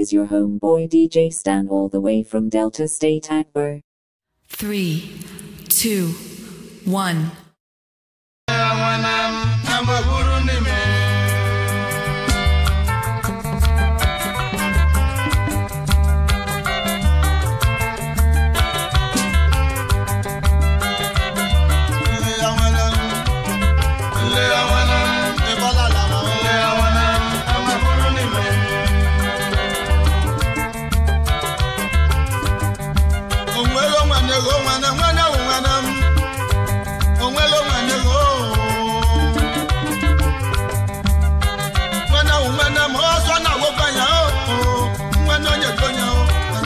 is your homeboy DJ Stan all the way from Delta State Akbar. Three, two, one. onwere nwanne go nwanne nwanne wụ nwanne m onwere nwanne go nwanne wụ nwanne m ọsọ na agwụkwa ya o nwanne onye dị onye o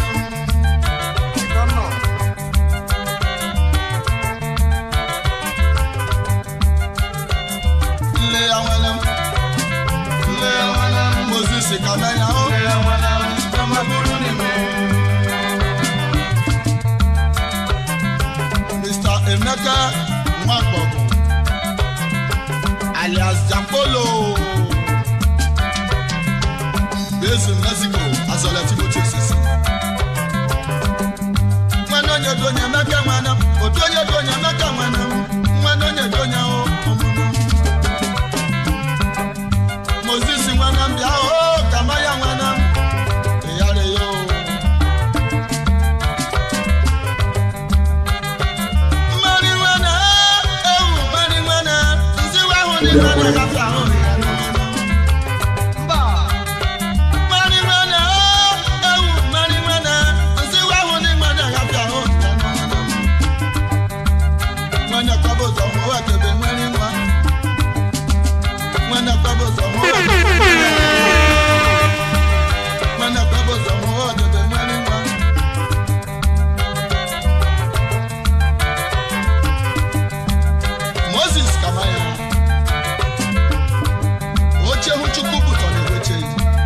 nle ya nwanne m nle ya nwanne m moses ka na ya o nle ya nwanne m ọma bụrụ n'ime Mr. Emeka Nwagbogo alias Japolo based in Mexico asọlẹ Timothy Osisi. Nwanne onye dị onye Emeka nwanne m, otu onye dị onye Emeka nwanne m, nwanne onye dị onye o ọmụmụ. Moses nwanne m bịa o Kamaya nwanne m, ịyara ya o. Marijuana, ewu marijuana, nziwa ahụ dị mmadụ agafe ahụ. Marijuana, ewu marijuana, nziwa ahụ dị mmadụ agafe ahụ. Nwanne kwaba ụzọ hụ ụwa kebe nwere nwa. Nwanne kwaba ụzọ hụ ụwa kebe nwere nwa. Nwanne kwaba ụzọ hụ ụwa kebe nwere nwa. moses kamaya oche hụ chukwu pụtọ na-eweche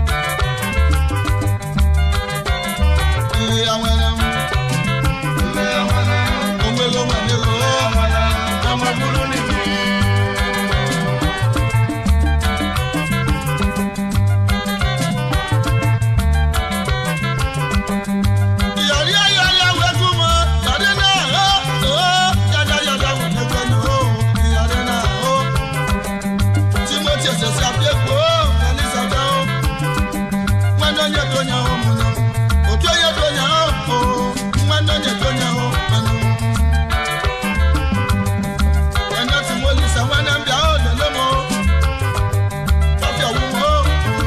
nle ya nwere m nle ya nwere m onwere onwere o amagburu n'ime yọrí ayọ̀lá wẹ́kú mọ́ yọrí náà ó ó yàda yàda wò ní gbẹ́nu ó yọrí náà ó timothy ẹsẹsẹ àbíyẹ̀kọ́ ó ẹlẹ́sàdá ó nwanne onye tó nya ó mu náà òtú onye tó nya ó ó nwanne onye tó nya ó mẹ́nu. ẹ̀nà tí mo lè sẹ́ nwanne mbíà ó lẹ́lẹ́ mọ́ ọ̀fẹ́ wù mọ́ ó.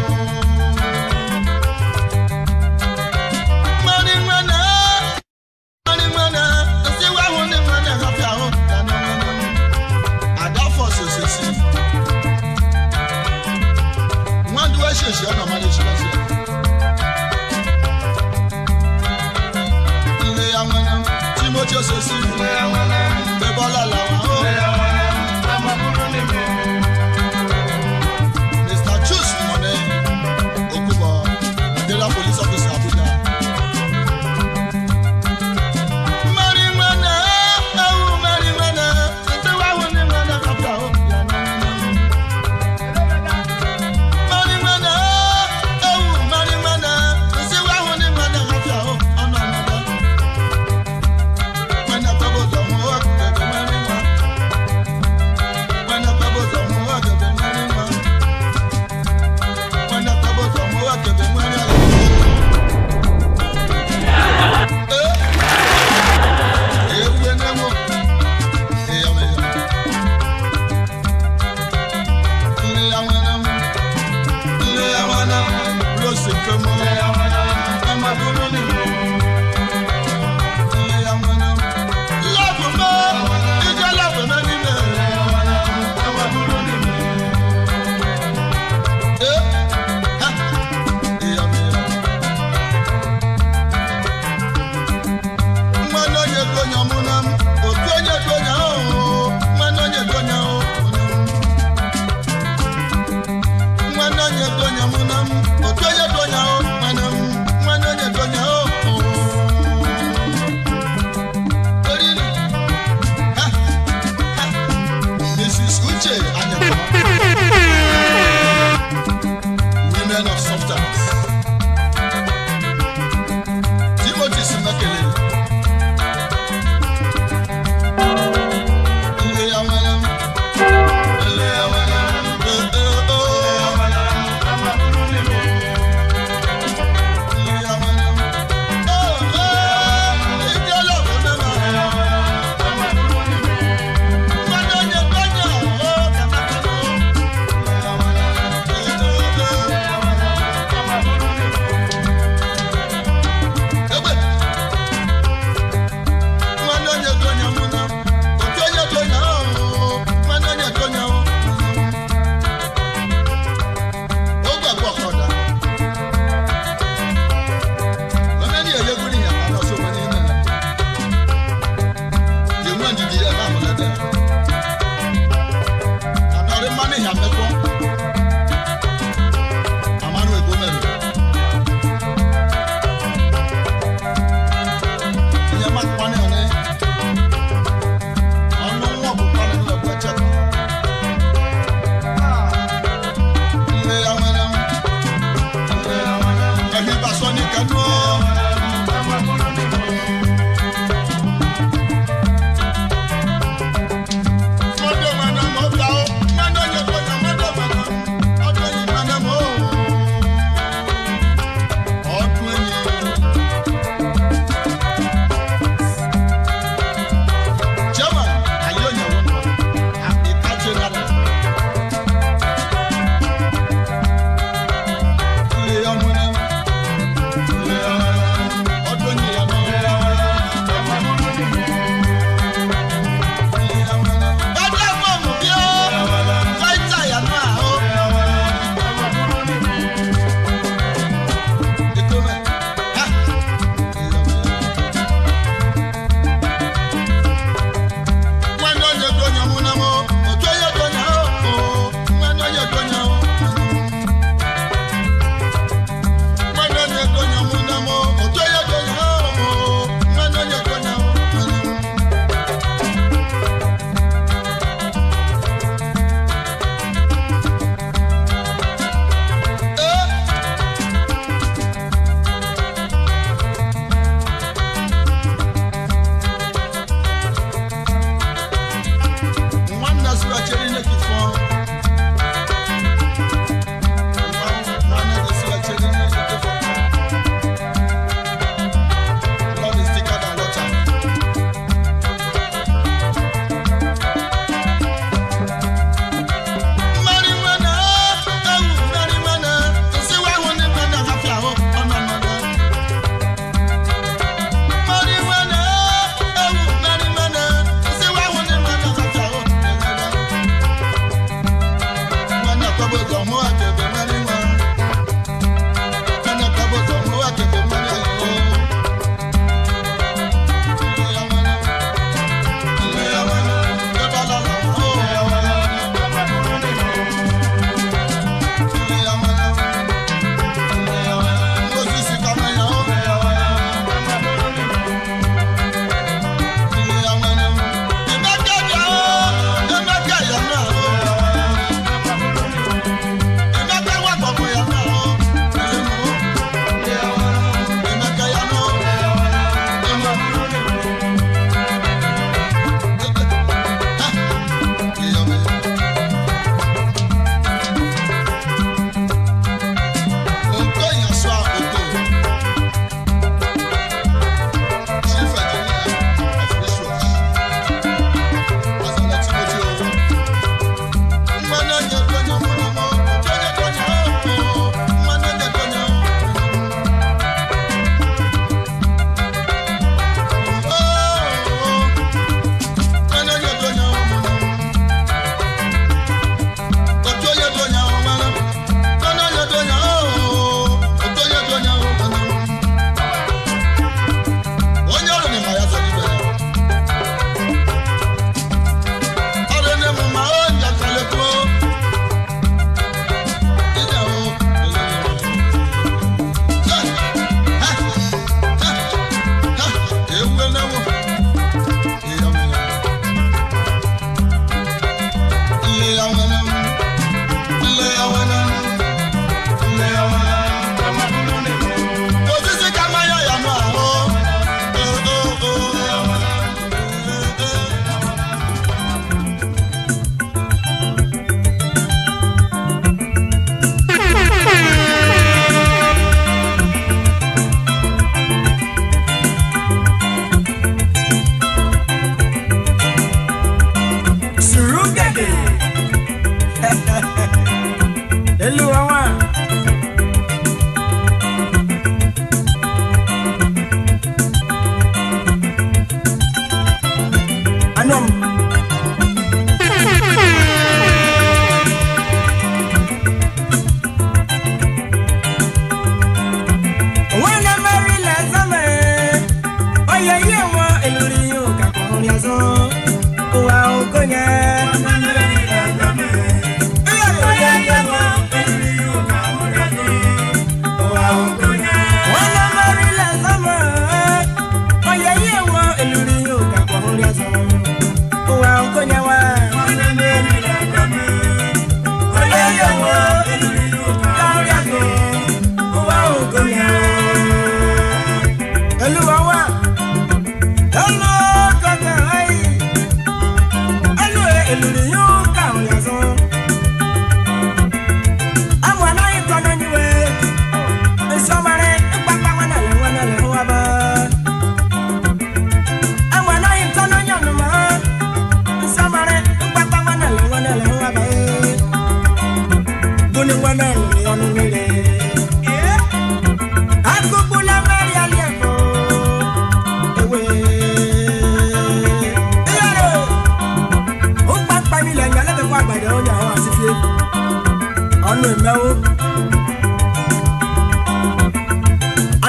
Money, money. Money, money. Nsi wa hu ni money hafi aho. Dana money. Adafo sosisi. Nwa duwa ṣèṣe ọ̀nà ọmọdé ṣe lọ sí ẹ. Ilé ya wẹ́nẹ́. Timothy Osisi. Ilé ya wẹ́nẹ́. Bẹ́bọ́lá làwọn ó. Ilé ya wẹ́nẹ́. Ọmọ búrú ni mi. Mr. Chus Mọ̀nẹ́. Okubo. Nigeria police officer Abuja. Marijuana, ewu marijuana, nti wa hu ni mana kafa o. Marijuana, ewu marijuana, nti wa hu ni mana kafa o. Ọ̀nà ọ̀nàdà. Mana gbàgbọ́ sọ fún wa kẹ̀kẹ́ marijuana.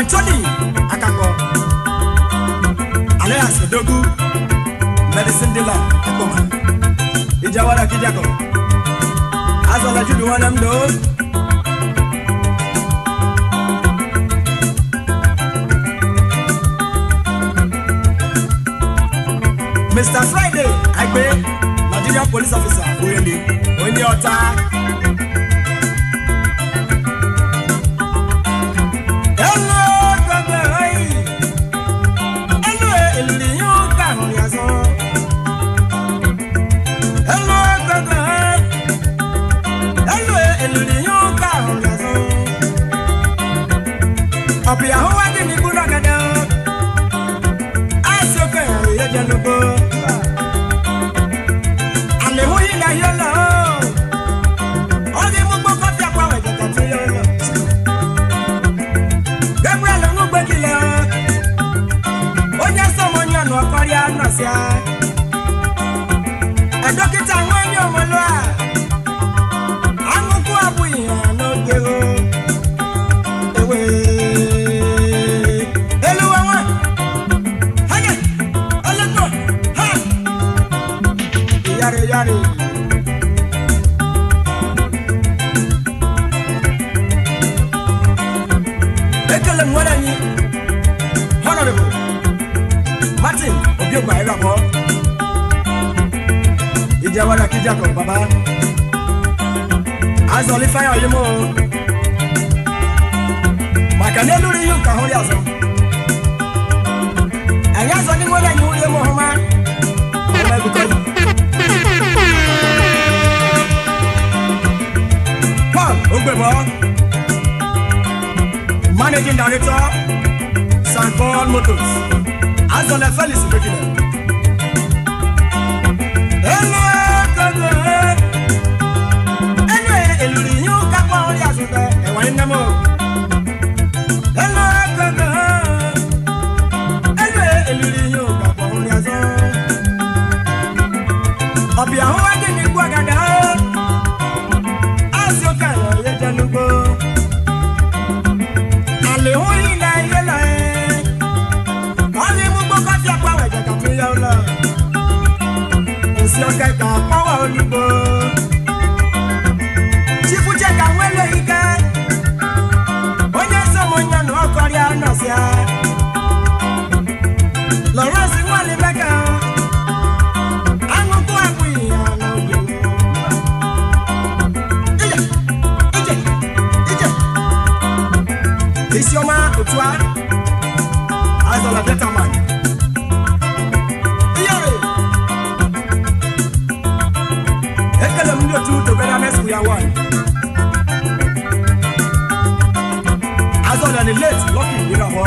anthony akakọ alias edogu medicine dealer ekpoma ijawara kijako azọla judu nwanne m doo mr friday agbe nigerian police officer oyele onye ọta Hello, gbogbo ẹ̀yìn. Hello, èlùlì yóò gbà hàn yàtọ̀. Hello, gbogbo ẹ̀yìn. Hello, èlùlì yóò gbà hàn yàtọ̀. Ọ̀pì àhúwá dì ní gbúdọ̀ gẹ́gẹ́ o. Àìsí òkè ẹ̀rọ yẹ jẹ́ lóko. Àlèhùn yìí là yọ lọ. Ọdún gbogbo kọ́fí àpò àwọn ìjọba tó yọ lọ. Gabriel Nwugbekile onye sọmọ onye ọnụ ọkọrịa nọsịa dọkịta nwanyị omolu a anụkwu abụghị ya n'oge o ewe eluwa nwa hanya olekọ ha yari yari ekele m nwere anyị honorable martin obiogba irabọ ìjẹwàrà kíjàkọ bàbá azọlí fáyà oyimo màkà n'elúri ihe nka hụrụ azọ anyị azọ ndị nwere anyị nwunye m ọhụma ọhụma ebuka yi paul ogbebo managing director st paul motors azọlẹ felix bekile ẹnu ẹgbẹgbẹ ẹnu èlùrì yín kápá orí àtúntẹ ẹwà ní nẹmọ ẹnu ẹgbẹgbẹ ẹnu èlùrì yín kápá orí àtúntẹ ọbì àwọn wájú ní gbọgàdà àti òkè àyọ yẹ jẹnugbó àlèhùn yìí náà yẹ lọ ẹ wọn ní mú gbó kọfí àpò àwọn ẹ̀jẹ̀ kàtó yẹ ọ lọ òsì ọkẹ kà pọ́wọ́ olúgbò. Chifu Cheka nwere ike, onye sọmọ nyọnụ ọkọrịa nọsịa. Lawrence nwale Beka, aṅụkụ akwụghị ya n'oge. Ije, ije, ije. Isioma otu a, azọla Betaman. Iyere. ekele m ndị otu togetherness we are one azọla ni late lucky irabọ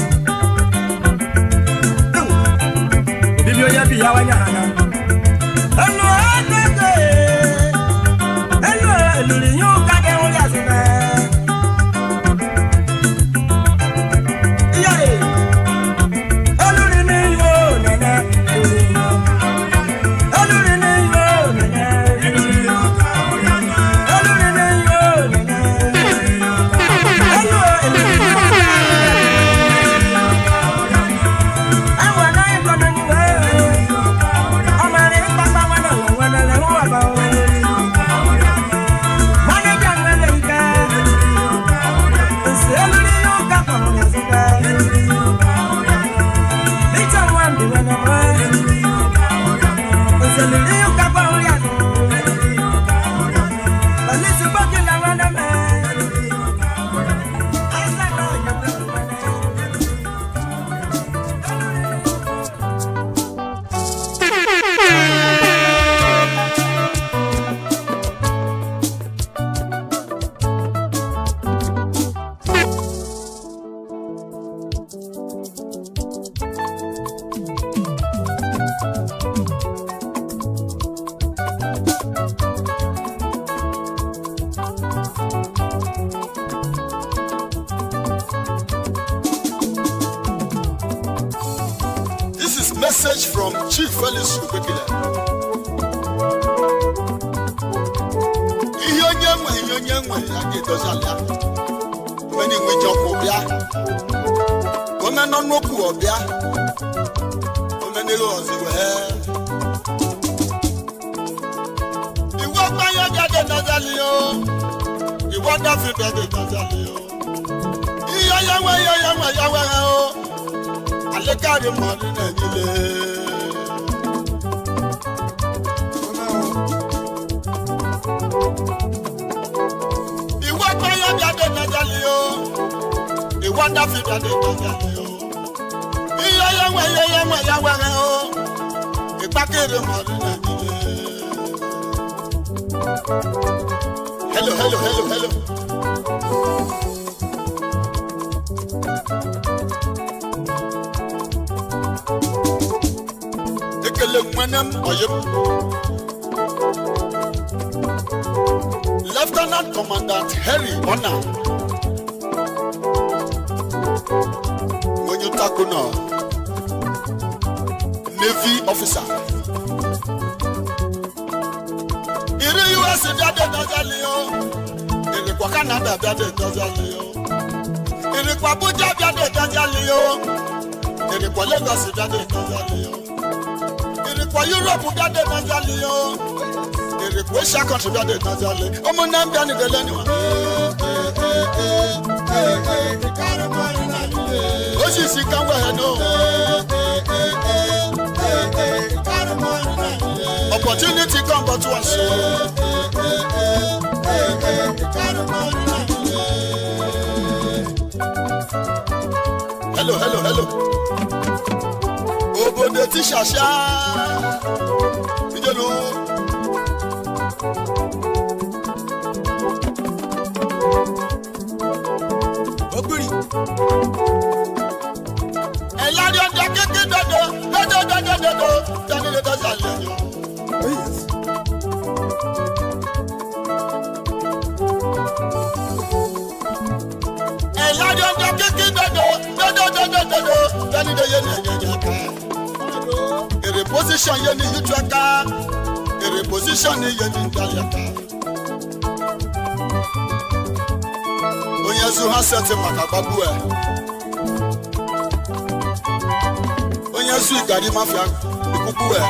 obibi onye bi ya wanya ha na ẹnu ẹgbẹgbẹ ẹnu eluri yóò kájẹ wọn yà sí bẹẹ iyọrẹ eluri ni yóò nẹnẹ eluri yóò. Olórí ni yóò nẹ̀nẹ̀. Olórí ni yóò nẹ̀nẹ̀. Olórí ni yóò Àwọn náà ń gbọ́dọ̀ ní wẹ́ẹ́. Ọmọ rẹ̀ ń pápá wọn náà wọ̀ wọ́n lẹ́lẹ́ wọ́n wà bá wọn. Mánéjà ń wẹ́lẹ̀ ń kẹ́. Òsì olórí yóò kápọ̀ wọn yà sí kẹ́. Nítorí wọn bí wọn náà wọ́n. Òsèlú yóò kápọ̀ wọn yà sí. Pẹ̀lú ti gbọ́dọ̀ làwọn náà mẹ́. Àìsàn náà yóò gbọ́dọ̀ wọn náà. This is message from Chief Felix Ubekile. Ihe onye nwe ihe onye nwe ya ga-edozi ala. Mgbe na-enwe ji ọkụ bịa. omenọ nnukwu ọbịa omenere ọzi wee ìwọ gbáyé jáde nàzàlì o ìwọ dáfi jáde nàzàlì o iye yẹwẹ iye yẹwẹ yẹwẹ rẹ o alekari mọ ní nàìjíríà. ìwọ gbáyé jáde nàzàlì o ìwọ dáfi jáde nàzàlì o iye yẹwẹ iye yẹwẹ yẹwẹ rẹ o ìpàkiri mọ ní nàìjíríà. Hello, hello, hello, hello. Ekele nwene m oyi m. Lieutenant Commandant Harry Ona. Onye takuna. Navy officer. iri us bịade dọzali o irikwa canada bịade dọzali o irikwa abuja bịade dọzali o irikwa lagos bịade dọzali o irikwa europe bịade dọzali o irikwa asia country bịade dọzali ụmụnne m bịa nidele niwa. osisi ka ngwa no. opportunity come but once. hello hello hello. obodo ti ṣàṣà ìjọlù. Ogbiri. ẹ̀lárí ọjà kékeré dọ́dọ̀ dọ́dọ̀ dọ́dọ̀ dọ́dọ̀ dání lè dọ́sà lẹ́yìn. Oh yes. ẹ̀lárí ọjà kékeré dọ́dọ̀ dọ́dọ̀ dọ́dọ̀ dọ́dọ̀ dání lè yé ni ẹ̀yẹ̀yẹ̀ ká. èrè position yé ni yútu ẹ̀ka èrè position ni yé ni dalẹ̀ ká. onye zu ha sẹ́tì maka gbagbu ẹ̀. onye zu igari mafia ikuku ẹ̀.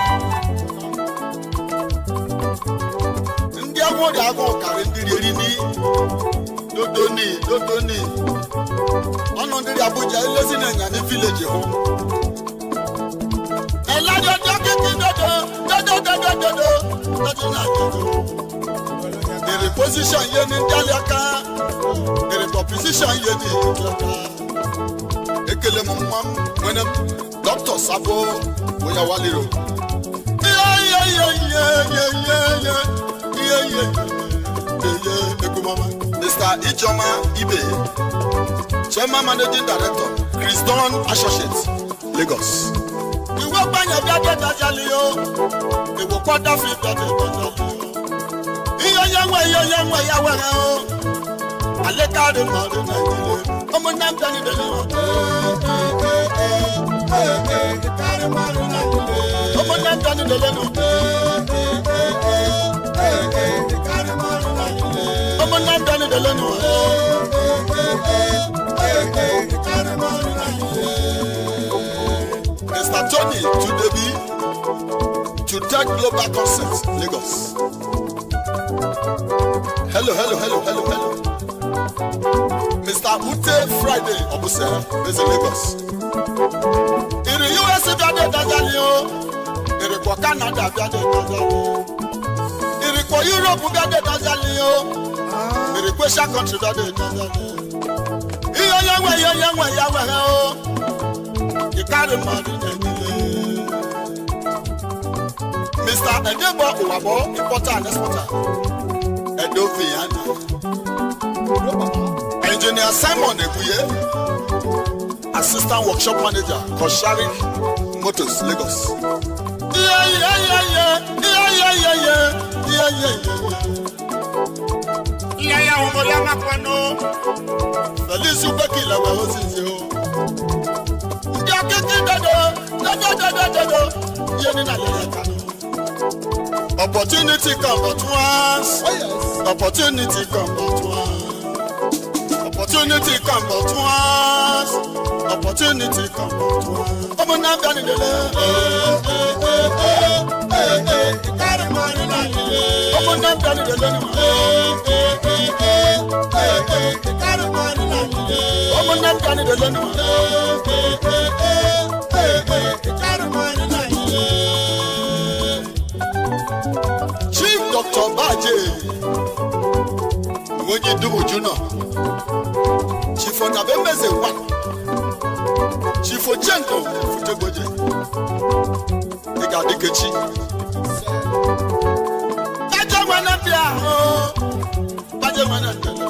ndị agwọrị agwọ karị ndị rieri ni dodoni dodoni ọnụ ndị abuja elezi na-enya ní vileji hụ. ẹ̀lájọ dọ́kítì dodo dodo dodo dodo dodo na dodo. èrè position yé ní ndálẹ̀ aka èrè pọ̀ position yé ní ìjọba. ekele m nwa m nwere m dọkịta sabo onye waliro. ihe ihe ihe ihe ihe ihe ihe ihe ihe ihe egumama. mr ijoma ibe chairman managing director chris don associates lagos. ìwé gbàyàn bí adé dájálì o ìwò kọ́dá fi dọ̀dẹ̀ dájálì o. iye yẹwẹ iye yẹwẹ yẹwẹ rẹ o. alẹ́ káàdì mọ̀ọ́dún nàìjíríà ọmọ náà bẹ́ẹ̀ ni bẹ́ẹ̀ ni wọ́n. ọmọ náà bẹ́ẹ̀ ni bẹ́ẹ̀ ni wọ́n. ọmọ náà bẹ́ẹ̀ ni bẹ́ẹ̀ ni wọ́n. Mr. Tony Tudebi, Tutec Global Concept, Lagos. Hello, hello, hello, hello, hello. Mr. Ute Friday Obuse, based in Lagos. Ìrì US bí adé dájálì o, ìrìkọ̀ Canada bí adé dájálì o, ìrìkọ̀ Europe bí adé dájálì o, ìrìkọ̀ Asia country bí adé dájálì o. Iye yẹwẹ̀ iye yẹwẹ̀ yẹwẹ̀ rẹ o ìkárí mọ̀rí nàìjíríà. mr edebo owabo importer and exporter edo viana. engineer simon ebuye assistant workshop manager kosharik motors lagos. iye iye iye iye iye iye iye iye iye iye iye. iye iye àwọn ọmọdé a máa pẹnu. felice ugbẹ́kì lẹ́wẹ̀ ó sì ṣe o ndị akịkị dodo dodo dodo dodo ihe dị na lere kano opportunity come but once opportunity come but once opportunity come but once opportunity come to us. ọmọ náà bí a nílé. ìkárí máa ní nàìjíríà. ọmọ náà bí a nílé lónìí. ìkárí máa ní nàìjíríà. ọmọ náà bí a nílé lónìí. ìkárí máa ní nàìjíríà. chief dr baje nwoji dumuju náà chief ọ̀nàbẹ́ mẹ́sẹ̀ wà chief ojenko futegboje ịga-adịkechi baje nwere bịa ahụ baje nwere ndele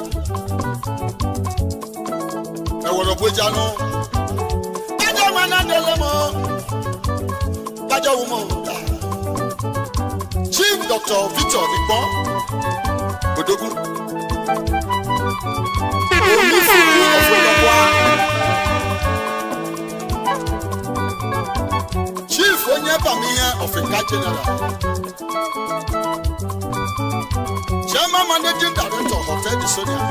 ewere ogbojanụ baje nwere ndele m baje wụmụ chief dr victor ikpọ odogwu olùfúnni ọ̀fọ̀lọ́wọ́ chief onye bamihe ọ̀fìnkà general chairman managing director hotel de sonia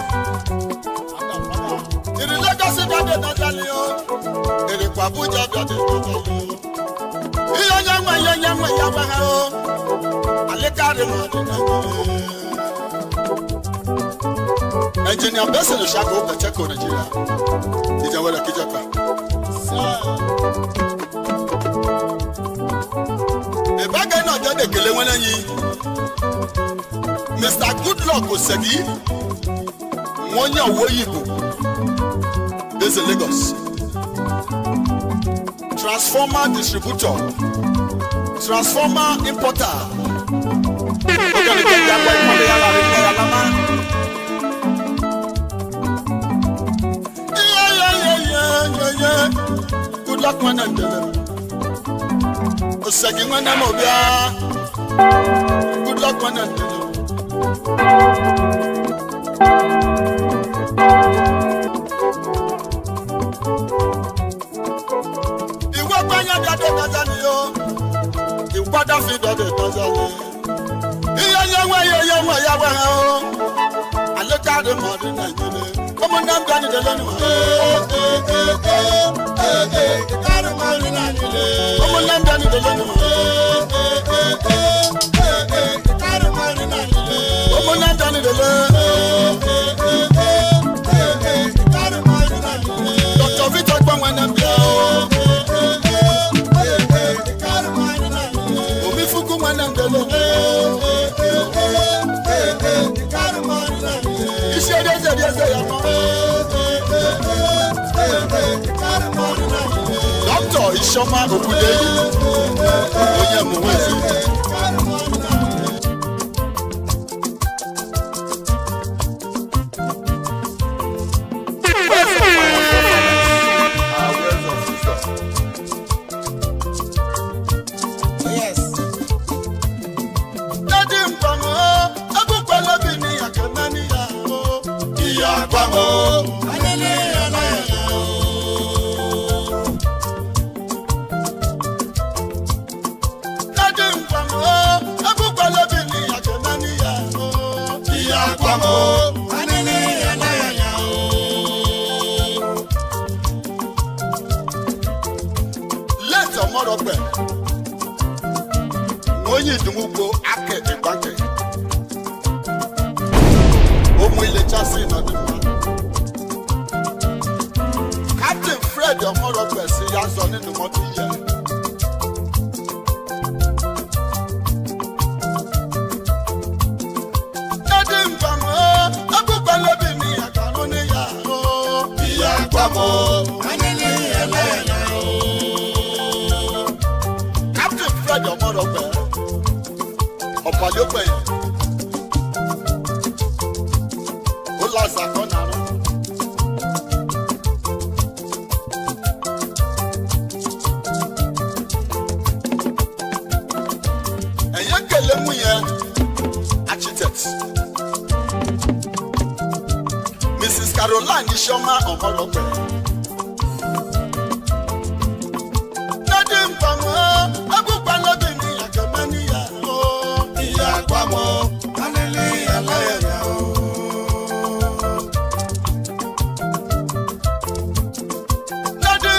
ìrì lagos dade nadali o èrìkò abuja dade nadali o iye onye nwe ihe onye nwe ya gwa ha o alikari mọ ọdún nàìjíríà engineer benson osago pẹtẹkọ nàìjíríà ìjẹwẹrẹ kíjọba. ìbágẹ́ náà jẹ́ dèkèlé wọn lẹ́yìn mr goodluck osegi wọ́n yàn owó yìbò based in lagos transformer distributor transformer importer ọ̀gbẹ́ni kẹ́kẹ́ àgbà ìkọ́lé yàrá rẹ̀ kẹ́yà lámá. yeah. Good luck, man, and tell The second one, I'm over Good luck, man, and tell Ìwé gbẹ́yẹ́ bí adé tọ́jà ni yó. Ìpadà fi dọ̀dẹ̀ tọ́jà ni. Iye yẹwẹ́ iye yẹwẹ́ yẹwẹ́ hàn ó. Àlékàdé mọ̀ọ́dún Nàìjíríà. Ọmọ náà ń bẹ ní dẹ́lẹ́ ni wọ́n. Ọmọ náà ń bẹ ní dẹ́lẹ́ ni wọ́n. Ọmọ náà ń bẹ ní dẹ́lẹ́. Dr. Victor gbọ́n wọn náà bíọ́. Omi fúnkú wọn náà ń dẹ́lẹ́. Iṣẹ́ díẹ̀ díẹ̀ díẹ̀ yà mọ́. Dr. Ishoma Okudeyi onye mụnwezi. Dádì mpamọ́, agbókòló bí ní àkànná níyà o. Ìyá àpamọ́, alẹ́lẹ́ aláyàyà o. Dádì mpamọ́, agbókòló bí ní àkànná níyà o. Ìyá àpamọ́, alẹ́lẹ́ aláyàyà o. Lẹ́tọ̀ mọ́rọ̀ pẹ̀ onye idumugbo aka ịgbake ụmụ ilechasị n'ọdịmma kaptịn fred ọmọrọ kwesị ya zọ nínú mọtò yẹ dádì mpamọ agbègbè lóbi ní àgbàrún níyà ó ìyá àgbàmọ ayẹyẹ ẹlẹyà ó captain fred ọmọdọgbẹ ọpàlẹọgbẹ yẹn ó lásà kọ́nà rẹ. ẹ̀yẹ́ kẹlẹ́ mú yẹn architect mrs caroline isioma ọmọdọgbẹ. Dádì mpamọ́, agbópa lóbi ní àgbẹ̀mọ́ níyà ó. Ìyá àgbàmọ́, alẹ́lẹ́ aláyẹ̀yà ó. Dádì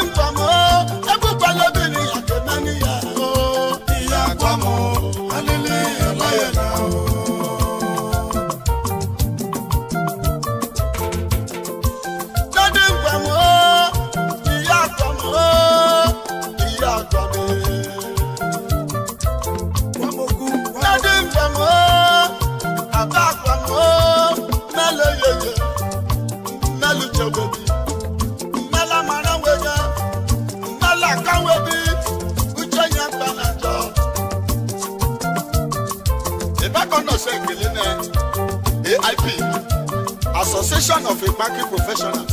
association of banking professionals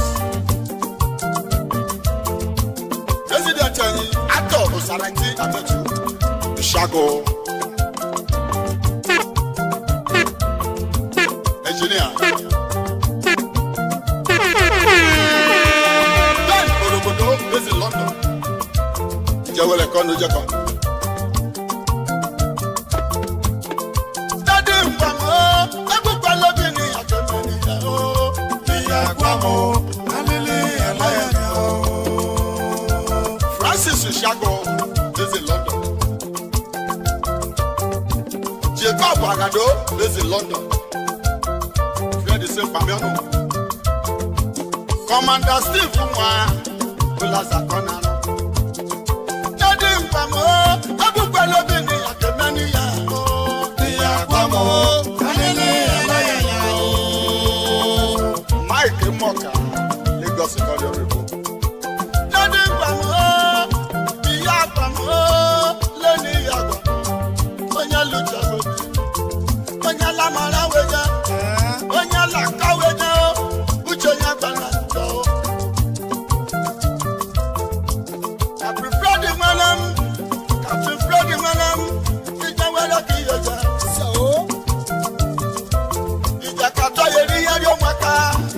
president ẹyin atọ osaranti ametu ìṣàgò engineer ben orobodo based in london ìjẹwẹrẹ kọ́nu jẹ́kọ̀. dádì nǹkanmọ́ ẹgbẹ́gbẹ́ lóbi ní àjọyọ̀ nìyẹn o. ìyá àgbàmọ́ alílẹ̀ ẹ̀láyà o. francis ìṣàgò based in london. jacob agado based in london. fred sèpamẹ́nu. commander steve nwa bulaza kọ́nà jáde nǹkanmọ́ ẹgbẹ́gbẹ́ lóbi ní àjọyọ̀ nìyẹn o. ìyá àgbàmọ́ alílẹ̀ ẹ̀láyà o. mike mọ̀ká lagos ìkọ́lẹ̀ òrìbó. jáde nǹkanmọ́ ìyá àgbàmọ́ lẹ́ni ìyàgbọ́ onye lùjọ́ lóbi onye lamara wẹjẹ onye làkà wẹjẹ o uche onye gbara njọ o. Captain Freddy nwere m Captain Freddy nwere m ije nwere ka ihe je ìjà kàtọ́ yẹ rí yẹ́rí ọmọ ká.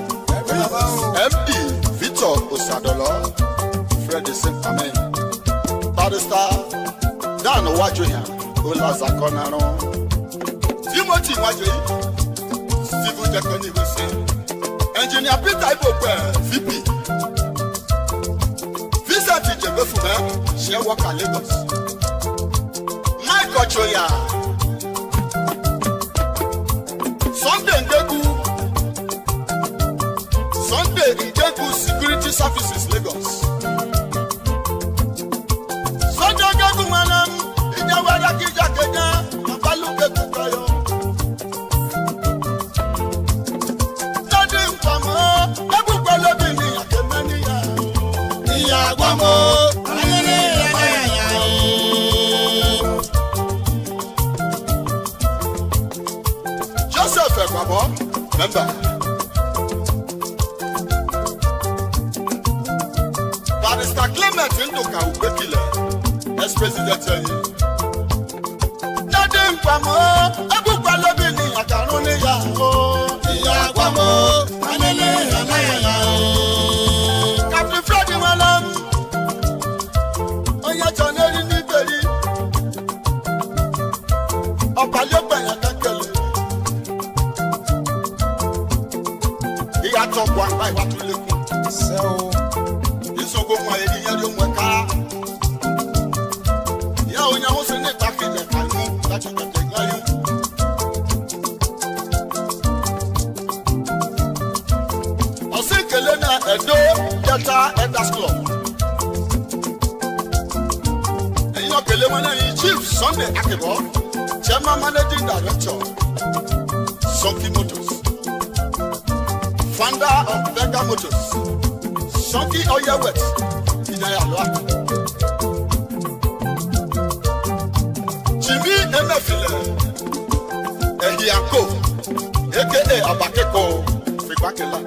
md victor osadolo fred simpame barrister dan iwájú yẹn olazakọnarun timothy iwájú yìí civil technical gbèsè engineer peter ibokwe vp vincent ìjẹ̀gbẹ́fùmẹ́ ṣe wọ́kà lagos mike ochoya sunday ndegu sunday ndegu security services lagos sunday ndegu nwere m ìjẹwẹrẹ kíjà kẹjẹ abalùkẹ kúkọyọ. Dádì nkwamọ́, ẹgbùgbọ́ lóbi ni àkẹ́mẹ́ níyà. Ìyá àgbọ̀mọ́, ayẹyẹ ẹ̀yà o. joseph ẹgbàbọ mẹmbà barrister clement nduka ugbekile ex-president ẹyin dádé nkwamọ ẹgbùgbà lóbi ní àkàrún níyà o ìyá àgbàmọ alẹlẹ ẹlẹyà o. captain fred wẹlẹm onye jọ n'eri nígbèrè ọ̀pàlẹ́gbẹ̀yà kankele. ìyàtọ̀ bọ̀ àgbà ìwà tó lékún. ìsọ̀gbọ̀ wọn èyí yẹn ló ń wẹ̀ ká. ìyá ònyàwó sí ní ìtàkìlẹ̀ kàlú láti tètè gbáyé. ọ̀sìn ìkèlè náà ẹ̀dọ́ delta elders club. ẹ̀yin náà kèlè wọn náà yìí chief sunday akébọ̀ chairman managing director sonky motors founder of Vega Motors, Sunky Oye Wet, Ìjayà lọ́wọ́. Jimmy Emefile, Ẹ̀hìàkó, aka Abakeko, Fìgbákẹ́lá.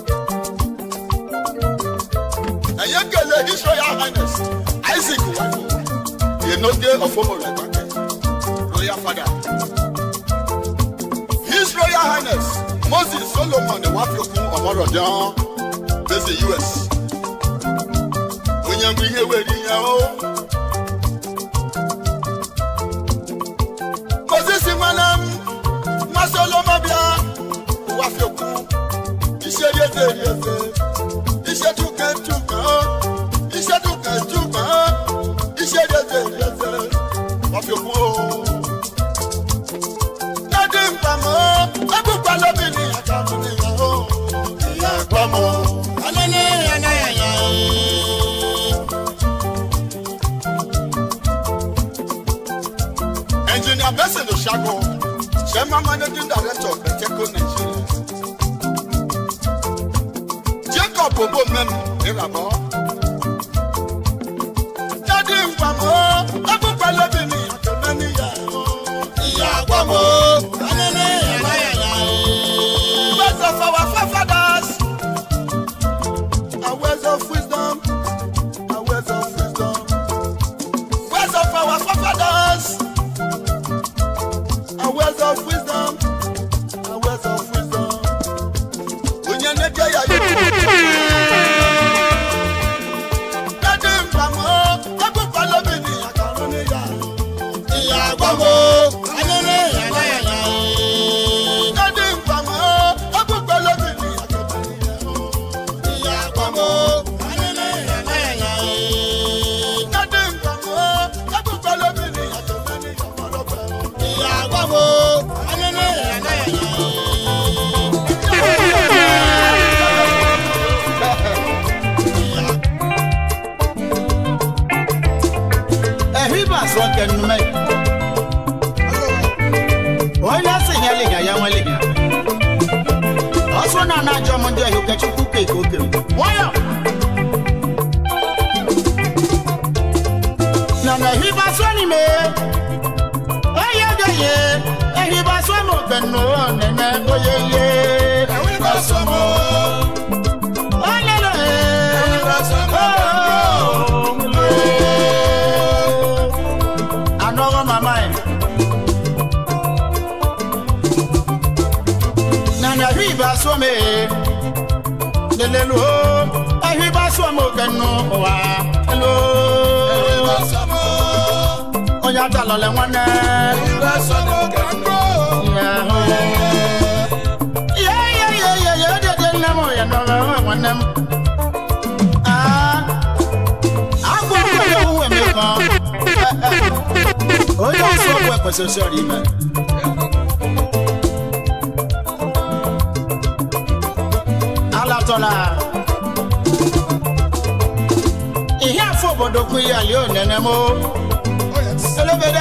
Ẹ̀yẹ́ kele His Royal Highness Isaac Wáyé, Ìyẹnóge Ọ̀fọ́mọ̀ rẹ̀ gbàgbẹ́, Royal Father. His Royal Highness Moses Solomon Wafioku Ọmọrọ̀dán Bẹ́sẹ̀ US. Onye mbụ ihe were ihe o. Moses nwere m mmasị oloma bịa Wafioku. Iṣẹ́ rí eze rí eze. Iṣẹ́ túkẹ́ túkẹ́ o. Iṣẹ́ túkẹ́ túkẹ́ o. Iṣẹ́ rí eze rí eze. Wafioku o dádé npamọ́ ẹgbùgbà lóbi ní àtàwọn ìyàwó ìyá àpamọ́ alẹ́lẹ́ ẹ̀láyàyà o. engineer benson osago chairman managing director of beteco nigeria jacob obo mem ìràbọ̀ dádé npamọ́ ẹgbùgbà lóbi ní àtàwọn ìyàwó ìyá àpamọ́ alẹ́lẹ́ ẹ̀láyàyà o. best of our asọ kẹnume onye asị ya liga ya nwe liga ọsọ na na ajọ m ndị ọhịa okechukwu keke oke nwayọ na na ehiba sọ n'ime onye odoye ehiba sọ m okenu nene oye ye ehiba sọ m olelo ehiba sọ m anọghọ mama ya nana hiba some lelelo ahiba some kenu wa elo onye atalọle nwanne Ya, ya, ya, ya, ya, dede nne m ya nọrọ nwanne m Ah, agwọ onye owu emekọ onye ọsọ ọgwụ ekwesịrị ọrụ ime alatọla ihe afọ obodo kwu ya lie onene m elebeda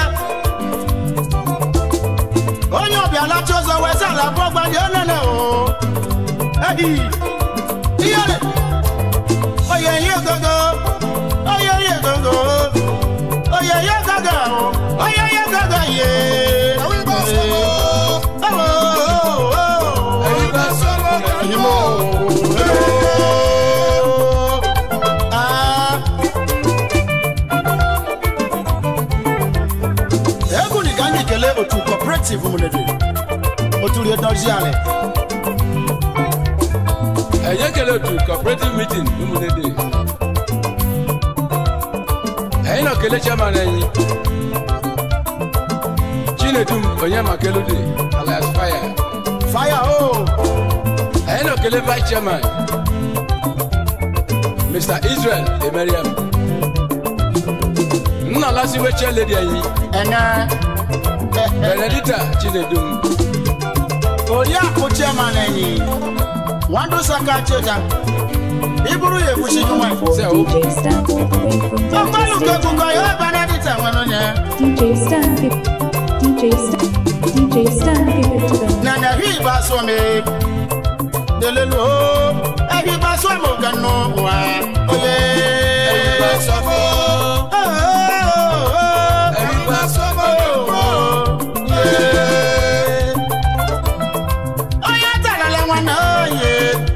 onye ọbịa lacha ụzọ wee sị ala abụọ gbanye onene o ehi iyere oye ihe gogo oye ihe gogo oye ihe gogo oye ihe gogo ye egwu ni ka anyị kelee otu cooperative mụnede otu rie dozie ala ẹ̀yẹ́ kẹlẹ́ otu cooperative meeting ụmụnede ẹ̀yin náà kele chairman ẹ̀yin chinedum onyemakelode alias fire fire o ẹ̀yin náà kele vice chairman mr israel emeriam nna lasiwe chair lady ẹ̀yin ẹnẹ benedicta chinedum oriakụ chairman enyi nwandu saka cheta iburu ya ekwuchi nwa sẹ o DJ Stan all the way from ọgbalụ Delta ka State. ekuko ya benedita nwere onye DJ Stan, give, DJ Stan, DJ Stan, give it to them. na na hi ba so me delelu o ehi ba so mo kanu wa oye ba so mo ehi ba so mo oye talala nwana oye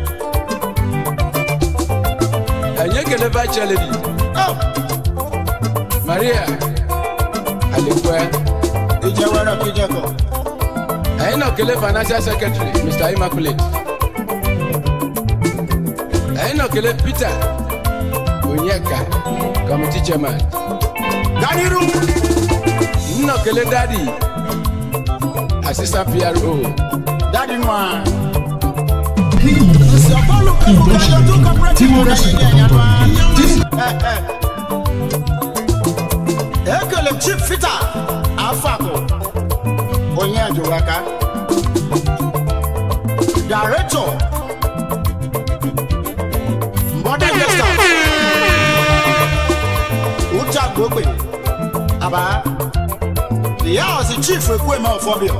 ẹ̀yin kele vice chair lady oh maria alekwe ije wẹrẹ kí jẹ kọ ẹ̀yin náà kele financial secretary mr immaculate ẹ̀yin náà kele peter onyeka committee chairman daniru nna kele dadi assistant pro dadi nwa nsi ọgbalụ ka ekuko ya otu cooperative rẹ yẹ yẹ nwa. ekele chief fita afako onye ajụwaka director mbọda gesta ucha gbogbe aba ìyá ọsì chief ekweme ọfọbịọ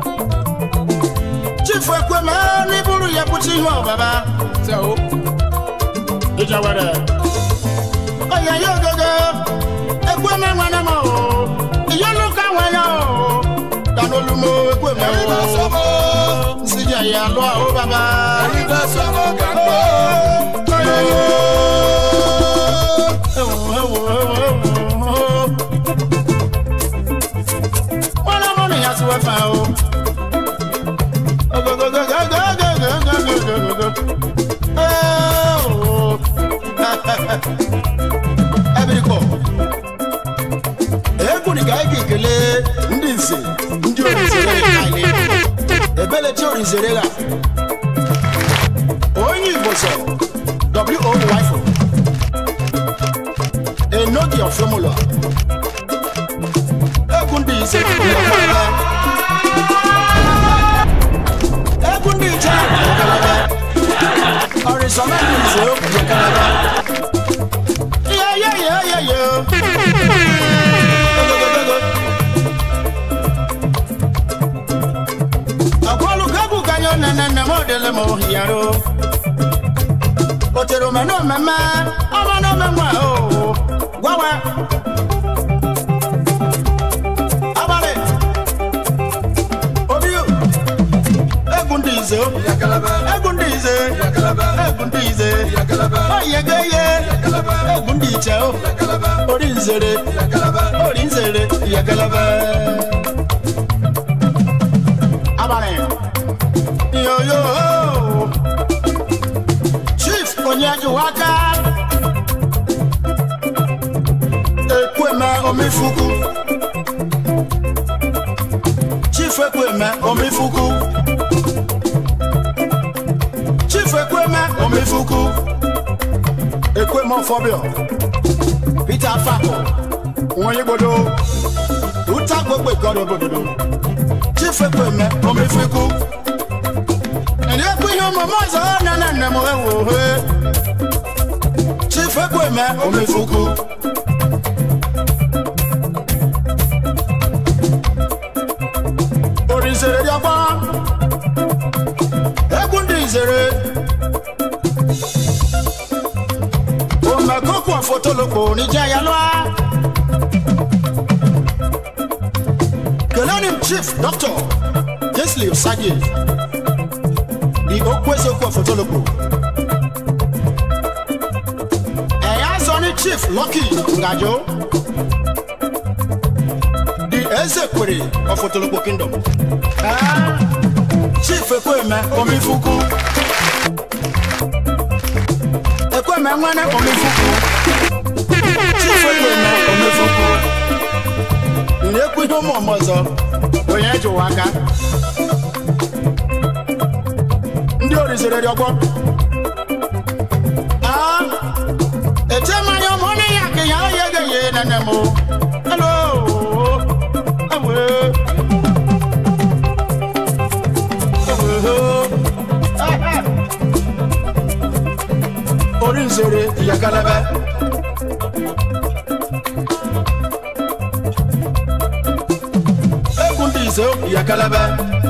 chief ekweme n'iburu ya pụta ihe ọbaba sẹ o ìjàwẹrẹ ọyẹ yóò gẹgẹ ẹgbẹ mẹwọn náà mọ o ìyọnu káwọn ẹyà o tanolumo ẹgbẹ mẹwọn o nsìjà yà lọ àwọn bàbá. wọn lọ mọ nìyà sí wẹfà o. ebirikọ egwu ni ka anyị ga-ekele ndị nze ndị orizere anyị ebelechi orizere ha onye igbo sọ wo wifo enogi ofemụlọ egwu ndị ise egwu ndị iche ọrịsọmẹlì ìṣe ó kùjẹ kẹlẹbẹ. yẹ́yẹ́yẹ́yẹ́. yẹro òtèrò mẹ́nu mẹ́mẹ́ ọmọ náà mẹ́mọ́ ẹ̀ o wáwẹ́ abalẹ̀ obi o egun di ize o egun di ize egun di ize oyegeye egun di iche o orí nzere orí nzere yẹgẹlẹbẹ abalẹ̀ yoyo chief onyejuwaka ekweme omifuku chief ekweme omifuku chief ekweme omifuku ekweme ọfọbịọ peter afako nwonyegbodo uta gbogbo ìkọdọ obododo chief ekweme omifuku ẹni ekwu ihe ọmụmụ ọzọ nene nne m ewu ohe chief ekweme omifuku orizere dị ọgbọ egwu ndị izere omekoko afotolokpo n'ije ya lụa kelenim chief dr kesley sage di okwu eziokwu afotolokpo ẹ̀yà sọ ní chief lucky ngajo di ezekwere ọfotolokpo kingdom Ah, chief ekweme omifuku ekweme nwene omifuku chief ekweme omifuku na-ekwu ihe ụmụ ọmụ ọzọ onye jụwa aka ndị orizere dị ọgbọ Ah, ete mmanya ọmụ onye ya ka ya onye ga-enye nene m hello ewe orí nzere ìyàkálẹ́bẹ́. Egun dị ize ìyàkálẹ́bẹ́.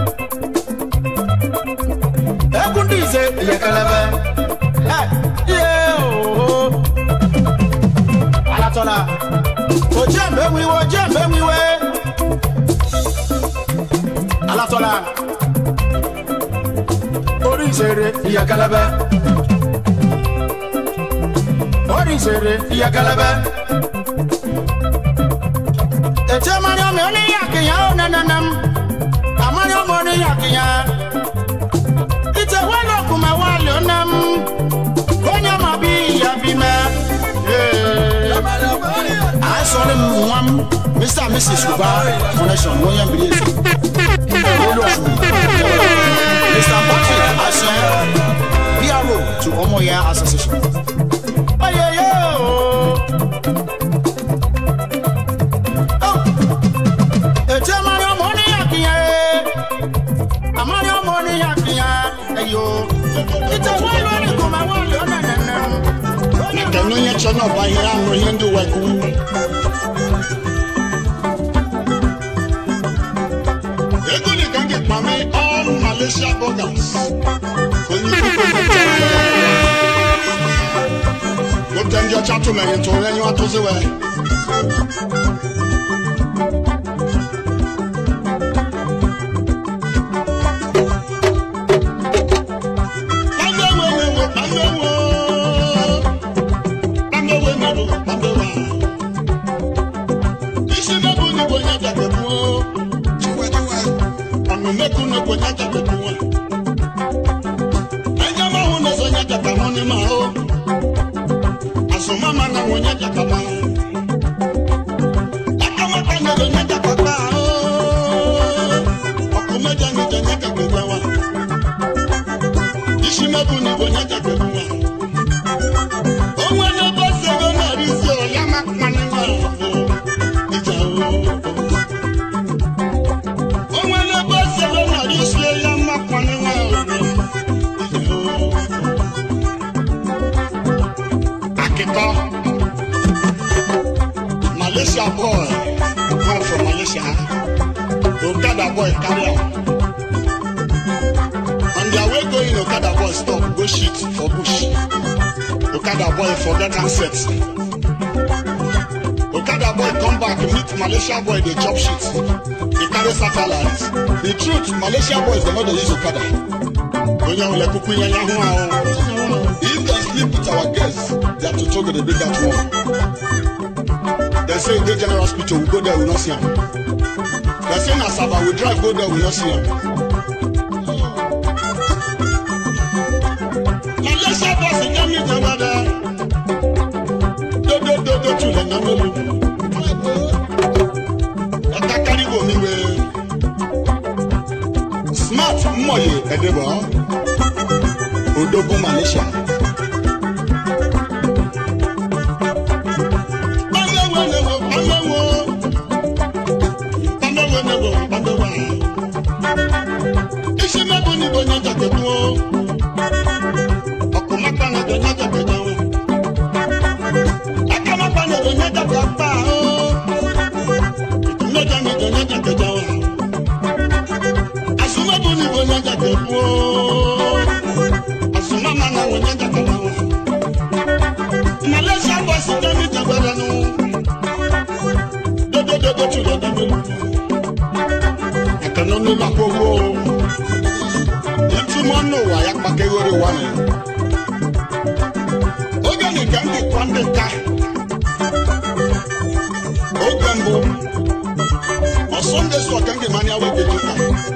Egun dị ize ìyàkálẹ́bẹ́. Ẹ iye ooo. Alatọ́la. Ojú ẹ̀mbẹ́ wiwe ojú ẹ̀mbẹ́ wiwe. Alatọ́la. Orí nzere ìyàkálẹ́bẹ́ oríṣiríṣi ìyàkẹlẹbẹ. ètò mariam oníyàkìyàn ó nananam àmariam oníyàkìyàn. ìtẹ̀wé lọ́kùnmẹ̀ wà lónàm kónyà má bí ìyá bí mẹ́. àìsàn ni wọn mr and mrs kuba connection wọ́n yẹn bìrì èsì. olú ọ̀sùn mr patrick aṣẹ pro to ọmọ ya association. Ayẹyẹ ooo. Ètí àmàlí ọmọ oníyàkìyàn ẹ̀. Àmàlí ọmọ oníyàkìyàn ẹ̀yọ́. Ìtẹ̀wé lórí kò máa wọlé ọ̀nà nẹ̀nẹ̀. Kẹ̀nu yẹn kyɛ náà ɔba yẹn ano yẹn de wɔ ẹ̀kú. Egu ni kanki kpami all Malaysia bloggers. Onyi kúkú ní kyɛn. Mo tẹ̀ ndí ọ̀chá tó mẹ̀yìn tó ẹni wá tó sí wẹ̀. Pàmbé wo wo wo pàmbé wo. Pàmbé wo mẹ́rù pàmbé wa. Isi mẹ́bù ni kò nyẹ́ jàgbé fún o. Ọ̀nà mẹ́kù ni kò nyẹ́ jàgbé fún o. Ẹ̀jẹ̀ máa hun ní sọ nyẹ́ jàgbá wọn ni màá o. Àsùnmọ́ máa na wọn nyẹ́ jàgbá máa. Ẹ̀ka wọn kàn ní lọ nyẹ́ jàgbá gbá o. Ọkùnrin méjì ni jẹ nyẹ́ jàgbé gbá wa. Isi mẹ́bù ni kò nyẹ́ jàgbé fún wa. Ohun ẹni bá sọ̀rọ̀ náà rí sí ọ, yá máa pa ní wà fún ìjà o. Ohun ẹni bá sọ̀rọ̀ náà rí sí ọ, yá máa pa ní wà fún ìjà o. Akitọ Malaysia boy come from Malaysia Okada boy carry am on their way going Okada boy shit for bush. Okada boy forget handset. Okada boy come back meet Malaysia boy dey chop shit. He carry satellite. The truth, Malaysia boys dey no dey use Okada. Onye ahụ lekuku ihe ya hụ ahụ. If dem sleep with our guests, their tutu go dey bring that one. Dem say e dey general hospital, we go there, we no see am. Dem say na Asaba, we drive go there, we no see am. Malaysia boys dey mi jabada. Dodo dodo tulẹ̀ náà mélòó. Ọ̀tá káríwò mi wé. Smart mmọ̀ye ẹ̀dẹ̀bọ̀. Odogun Malaysia. Bámẹ́wò lẹ́wọ̀ bámẹ́wò. Bámẹ́wò lẹ́wọ̀ bámẹ́wò. Iṣẹ́ mẹ́bù ni bò ní ọjà tẹ̀kún o. Ọkùnrin máa gbàgbọ́ ní ọjà tẹ̀kún o. Aka máa gbàgbọ́ ní ọjà tẹ̀kún o. Ìtúndọ̀jà mi jọ ní ọjà tẹ̀kún o. Àsùnmọ́bù ni bò ní ọjà tẹ̀kún o. Àsùnmọ́mà náà wò ní ọjà tẹ̀kún o. Malaysia boys jẹ́ mi jàgbẹ́rẹ́ nu. Dodododo tún lọ dábẹ́ lu. Àkànná ló máa kó owó o. Ìtumọ̀ náà wà ya kpakẹ́ wẹ́rẹ́ wà ní. Oge nìkan dị kwa ndị nka. Oge mbụ. Ọsọnde sọ ka ndị mmanya wee dị ụka.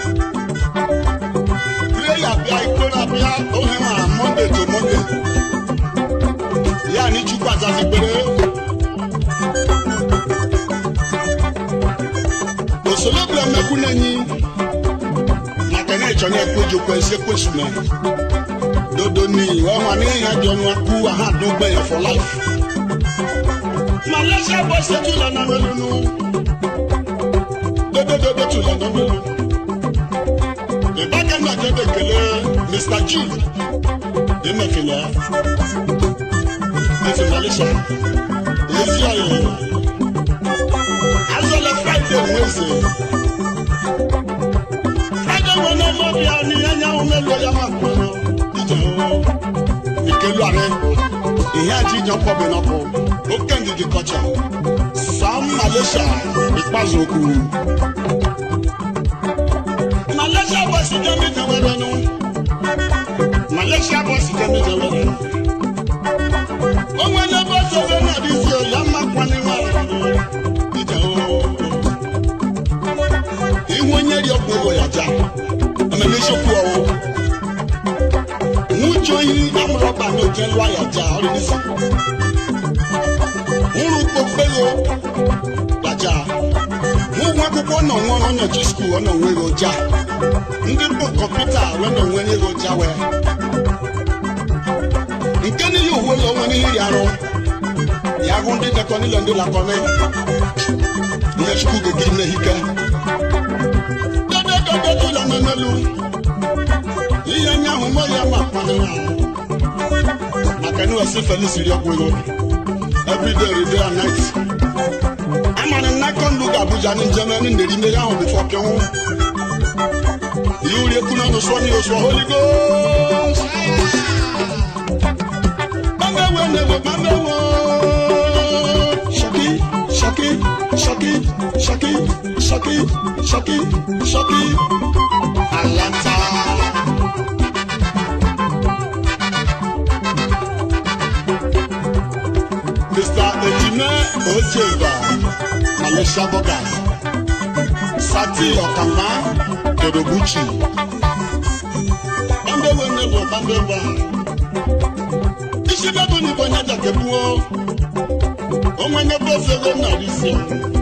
Prayer bịa ikpe na-abịa ohe ma Monday to Monday. Ya ni Chukwu azazi kpere. Osolobịa mmekwu n'enyi. Maka na ịchọ na-ekwe ejikwa esi ekwesu na. Dodo ni wọ́n wà ní ìyá di ọ̀nà kú àhádùn gbẹ̀yẹ̀ for life. Malaysia bọ̀ ṣe tún lọ́nà mélòó. Dodododo tún lọ́nà mélòó. Ìbákan náà jẹ́ kékeré Mr. Jude. Ìmẹ̀kẹ̀lẹ̀. Ẹ̀fẹ̀ Malaysia. Èyí ayẹyẹ. Azọlẹ̀ Friday Wednesday. Friday wọn náà mọ̀ bí a ní ẹ̀yà wọn mélòó yà máa kú ọ ìjà o. Ìkelu àrẹ. Ìyá àti ìjọ pọ̀ bí nọ́kọ̀. Ó kẹ́ndìdì kọjá. Sam Malaysia ìpàzọ̀ òkú. Malaysia boys jẹ́ mi jẹ́ wẹ́rẹ́ nu. Malaysia boys jẹ́ mi jẹ́ wẹ́rẹ́ nu. Ohun ẹni bó ṣe fẹ́ náà di sí ọ̀yá máa pa ní wà lọ́wọ́. Ìjà o. Ihu onye rí ọkùnrin wọ̀ yàjà. Ẹ̀mẹ̀ ní sọ́kù ọ̀wọ́. Nwujo yi amụrọba na oje lụọ yàjà ọrịa n'isi. Nwụrụ kpokpelo yàjà. Nwụgwọ akwụkwọ nọ nwa onyochi skuul ọ nọ nwere ụja. Ndị bụ kọmputa wee nọ nwere ụja wee. Nke niile uwe ụlọ nwere ihe arụ. Ya hụ ndị dekọ niile ndị lakọrọ. Ihe chukwu ga-egiri n'ehike. Dodododo ụlọ nọ n'elu. ihe nye ahụ mọ ya ma kpanụ ya maka na wesi felis ri ọgwụgo everyday everyday and night amara m n'aka ndụ ga abuja ní njem ẹni ndèrí mmeri ahụ bifọ kẹwụ ihe uri ekwu n'ọnụ sụọ n'ihe sụọ holy ghost gbamewe na-ewe gbamewe shaki shaki shaki shaki shaki shaki shaki alanta. Mr. Ejime Ojeva, Malaysia Bogas, Sati Okama, Todoguchi. Bambewe nebo bambewa. Isi bebo ni bonya jakebuo. Onwe nebo fego na risio.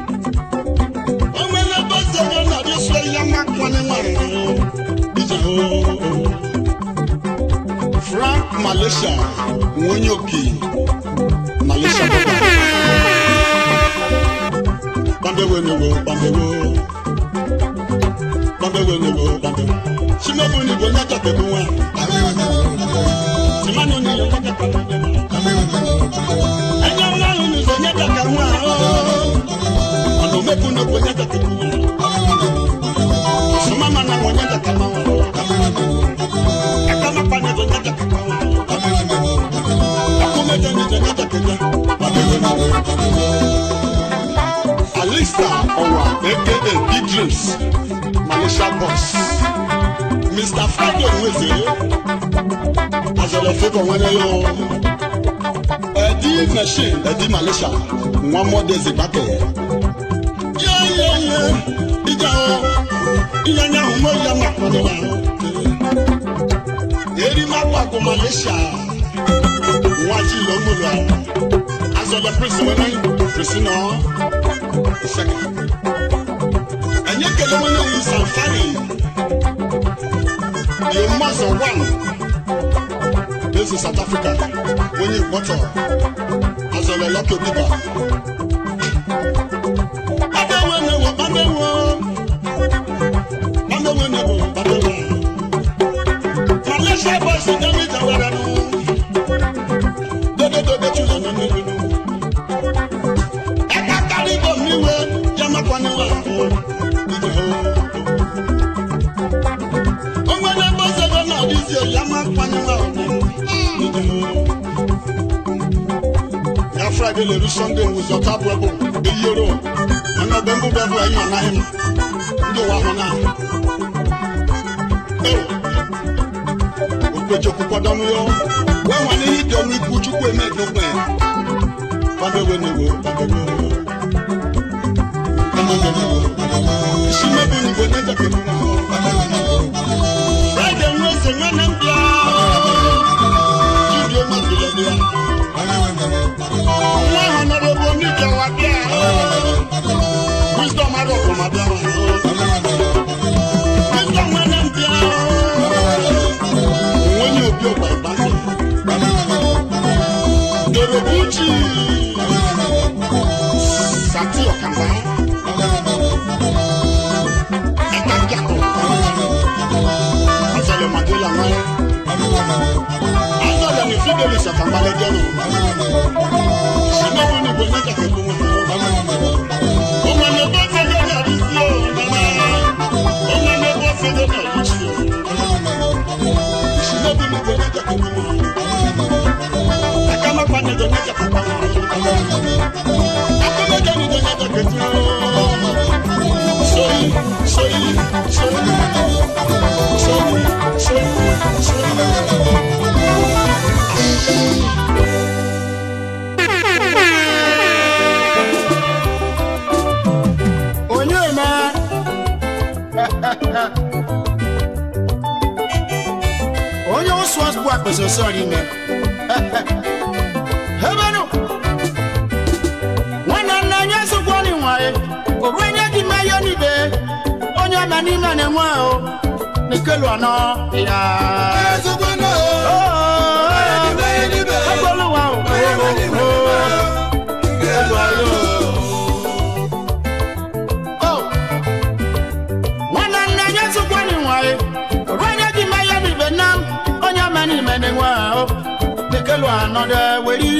Onwe nebo fego na risio yama kwane mwane. Ije o. Frank Malaysia, Nwonyoki. Malaysia baba. Bambewe nebo bambewo. Bambewe nebo bambewo. Simebu ni bonya jakebuo. Simanu ni yo jakebuo. Ẹ̀yẹ́ ọlọ́run ní sọ nyẹ́ kàkà wọn àá. Ọ̀nà mẹ́kun ní kò nyẹ́ kàkà wọn. Sùmọ́mà náà wọ́n nyẹ́ kàkà wọn. Ẹ̀ka má pa ní kò nyẹ́ kàkà wọn. Alista Owa aka Big Dreams Malaysia boss Mr. Friday Nweze Azọlọ favour nwere yo Ẹdi machine Ẹdi Malaysia nwa mọdezi gbake. Yeyeye ija o ihe anya ahụ mo ya ma kpọrọ ya. Eri ma pàgọ́ Malaysia nwa ji lọ mụrụ ahụ. Azọlọ prison nwere prison nọ. Second. Anyị ekele nwanne anyị Sanfani. The Mazo one. This is South Africa. When you water. Azọlọ lọkọ bíbá. Bàbáwo ni wọ bàbáwo. Bàbáwo ni wọ bàbáwo. Malaysia boys ń dẹ́rù ìjà wẹ̀rẹ̀ nù. Dodododo tún lọ nínú ìlú ẹka kárí bò mí wé yamakwa ni wà fún ìdìbò. Onwere bó sẹ́gbẹ́ náà rí sí yamakwa ni wà fún ìdìbò. Ya Friday lè rí Sunday wùzọ̀ tábù ẹ̀bù èyí oró. Ọ̀nà ọ̀bẹ ń bú bẹ́ẹ̀ bú ẹ̀yìn ànáhìn mu. Ndé wà hàn náà. Ewu. Òkpèjọ kúkọ dánú yọ. Wọ́n wà ní ìdí ọmọ ikú Chukwu Emeka ẹ̀. Babewe ni wo, babewe ni wo. Babewe ni wo. Isimebi ni wo n'eja kemu na wo. Friday ń wéṣẹ̀ ń wẹ́nẹ̀ ń bíà. Jíde ó má bilẹ̀ bíà. Wọ́n hàn náà ló bo oníjà wa bíà. Wisdom adọ̀ kò má bíà wà. Wisdom wẹ́nẹ̀ ń bíà. Òun ní òbí ọ̀gbà ìbáṣẹ̀. Dorobuchi. Sati Ọ̀kànbá. Ẹ̀ka Jakọ̀. Azọlẹ̀ Màdúlà Máyá. Azọlẹ̀ ní Fidelis Ọ̀kànbá lẹ́jọ́ nù. Sinabu ni Bọ̀ Nyẹ́jà kẹ́ gbogbo wọn. Ọmọ ní bọ́ fẹ́lẹ́ náà rí sí o. Ọmọ ní bọ́ fẹ́lẹ́ náà rí sí o. Sinabu ni Bọ̀ Nyẹ́jà kẹ́ gbogbo wọn. Ẹ̀ka má pa ní Bọ̀ Nyẹ́jà kẹ́ gbogbo wọn. Akọ́lẹ́jọ́ ni Bọ̀ Nyẹ́jà kẹ́ gbogbo wọn. Sọ́yìn, sọ́yìn, sọ́yìn. Sọ́yìn, sọ́yìn, sọ́yìn. onye ma onye ụsụ ọsụ akpịsị ọsọ ime hebenu nwanne nna onye sụkwa ni nwaye oru onye dị ma ya n'ibe onye ma n'ime na-enwe ahụ n'ikelu anọ ya Agboluwa o, o, ikelu anọ. Oh. nwanne nne onye sụkwa ni nwaye oru onye dị ma ya n'ibe na onye ma n'ime na-enwe ahụ n'ikelu anọ dị weri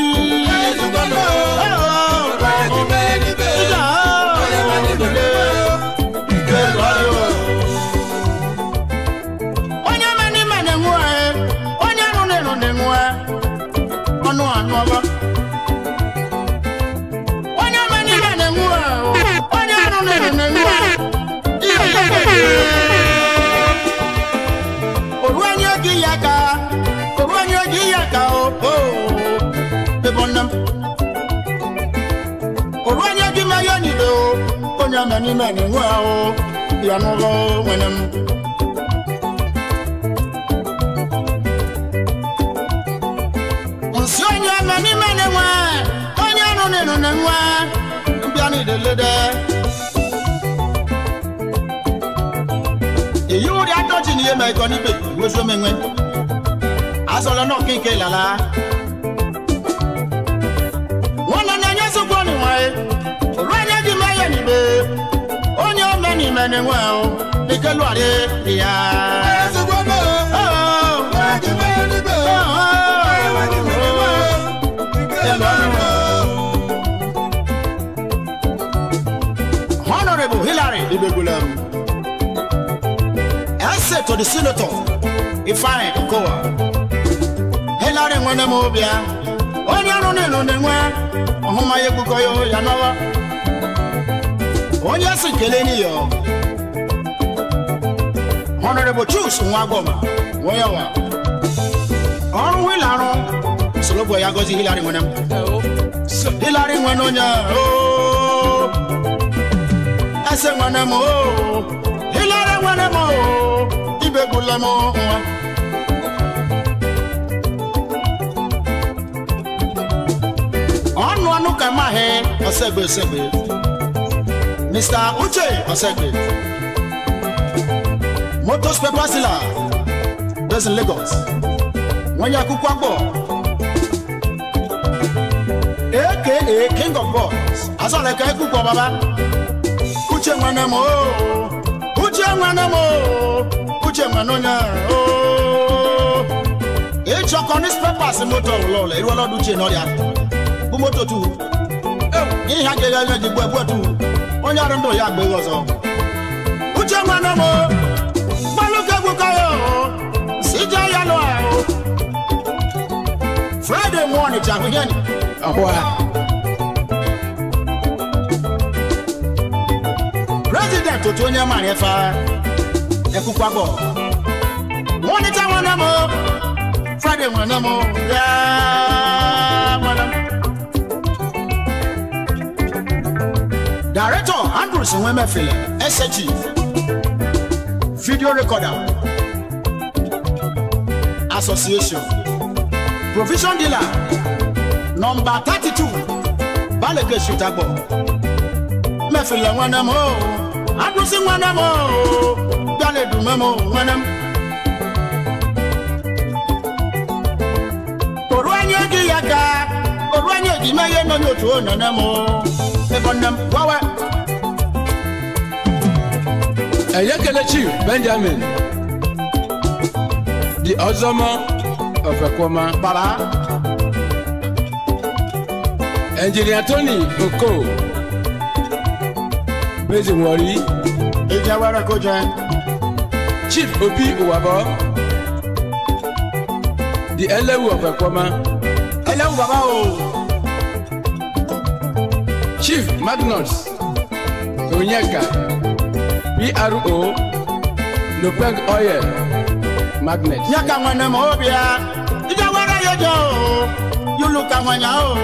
onye ma n'ime na-enwe onye nụ n'elu na-enwe ọnụ anụ ọba onye ma n'ime na-enwe onye nụ n'elu na-enwe oru onye oge ya ka oru onye oge ya ka o o ebe nne m oru onye gị ma ya niile o onye ma n'ime na-enwe o ya n'ụlọ nwere m nsi onye ma n'ime na-enwe onye nụ n'elu na-enwe mbịa n'idelede èyí wò di atọ́jì ni yéma ẹ̀kọ́ níbẹ̀ wosó mẹ́wẹ́ azọlọ náà kéèké lala wọn nana ẹ̀yẹ sọ́kọ́ ni wọ́n yẹ òru ẹ̀yẹ di mẹ́yẹ níbẹ̀ onye ọmọ ẹni mẹ́ni wọ́n o nìkẹ́lu àdé ìyá. Honorable Hillary Ibegulem. Essay to the Senator Ifeanyi Okowa. Hillary nwere m obia onye ọrụ n'elu na-enwe ọhụma ya egbukọ ya ya n'ọwa onye si kele n'iyo honorable chus nwa agbọma onye wa ọrụ hilarụ sologbo ya gozi hilari nwere m hilari nwere onye ooo ese nwere m ooo hilari nwere m ooo ibegbule m nwa ọnụ ọnụ ka maghị ọsegbe osegbe mr uche ọsegbe motos pepasila based in lagos wọ́n yẹ akúkú àgbọ̀ aka king of boys asọ̀rọ̀ ẹ̀ka ẹ̀kú pọ̀ bàbá uche nwanne m ooo uche nwanne m ooo uche nwanne onye ooo ịchọkọ nis pepas moto ụlọụlọ eruola ọdụ uche n'ọrịa bụ moto tu ihe a ga-eghe anya ji gbu egbu tu onye ọrụ ndụ ya agba ego ọzọ uche nwanne m ooo gbalụka egwu ka ya ooo si je ya lụ ahụ friday morning ti ahụhịa ni Ahwa. president otu onye mara efe ekwukwa bọ wọn ní táwọn náà mọ friday wọn náà mọ yáá wọn náà. director andrews nwemefele sg video recorder association provision dealer number thirty two balẹ̀gẹ̀ ṣùtàgbọ̀ mẹ́fìlẹ̀ wọn náà mọ́ o adúsí wọn náà mọ́ o gbálẹ̀ dùn mọ́ mọ́ wọn náà. òru ẹni ogi ya ka òru ẹni ogi mẹ́yẹ náà ní òtún ọ̀nà náà mọ́ ẹ̀fọ́ náà wáwẹ́. Ẹ̀yẹ́kẹ̀lẹ̀ chief Benjamin di ọzọmọ ọ̀fẹ̀kọ́mọ. bàbá Engineer Tony Oko Bezi Nwori ìjẹ́ wẹ́rẹ́ kó jẹ Chief Obi Uwabọ di Ẹlẹ́wù ọ̀fẹ̀kọ́mọ. ẹlẹ́wù bàbá o Chief Magnus Onyeka PRO Nopeng Oil Magnet. nyɛ ka wọn náà mọ́ o bíà ìjẹ́ wẹ́rẹ́ yóò jọ o yóò ka wọn yà o.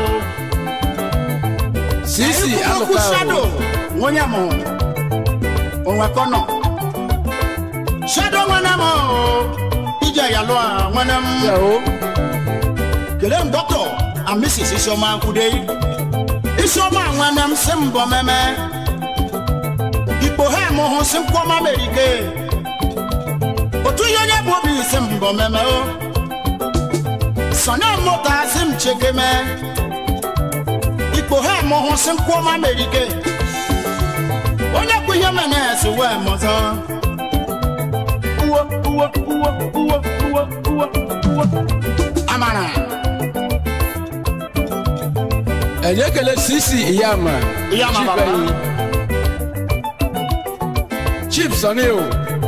Sisi Ekuku alụka shadow nwonye mụ onwe kọnọ shadow nwanne m o, ije ya lụọ nwanne m o. kelee m dọkịta and mrs isioma nkwude isioma nwanne m si mbọ meme ikpo ha mụ hụ si nkwọma merike otu ihe onye bụ obi si mbọ meme o sọnya mụta si m chekeme ikpo ha mụ hụ si nkwọma merike onye kwu ihe mene esi wee mọzọ uwo uwo uwo uwo uwo uwo uwo amara Ẹ̀yẹ́kẹ̀lẹ̀ Sisi Iyama Iyama Chief baba. ẹ̀yìn Chief Sunny o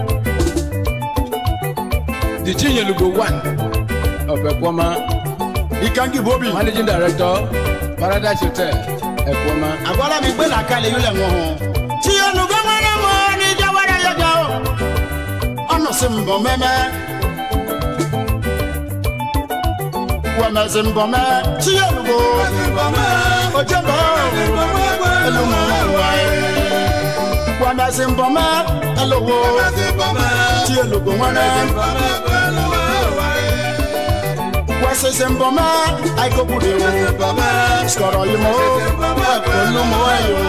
di Chinyelugo one ọ̀fẹ̀kọ́mọ ikangi bobi Managing Director Paradise Hotel Ẹ̀kọ́mọ. agbara mi gbé làkàlẹ̀ yìí lẹ̀ wọ́n hàn. tí olùkọ́ mọ́nà mọ́ ní jáwárà yọjọ́ ọ̀nà sí mbọ̀ mẹ́mẹ́. wọ́mẹ̀ sí mbọ̀ mẹ́ tí olùkọ́ ojú bọ̀ ẹlòmọ̀ wáyé. wọ́mẹ̀ sí mbọ̀ mẹ́ ẹlòwò tí olùkọ́ mọ́nà. wọ́sẹ̀ sí mbọ̀ mẹ́ àìkókùdé wò sọ̀rọ̀ yìí mọ́ pẹ̀lú mọ́ ẹ̀yọ́.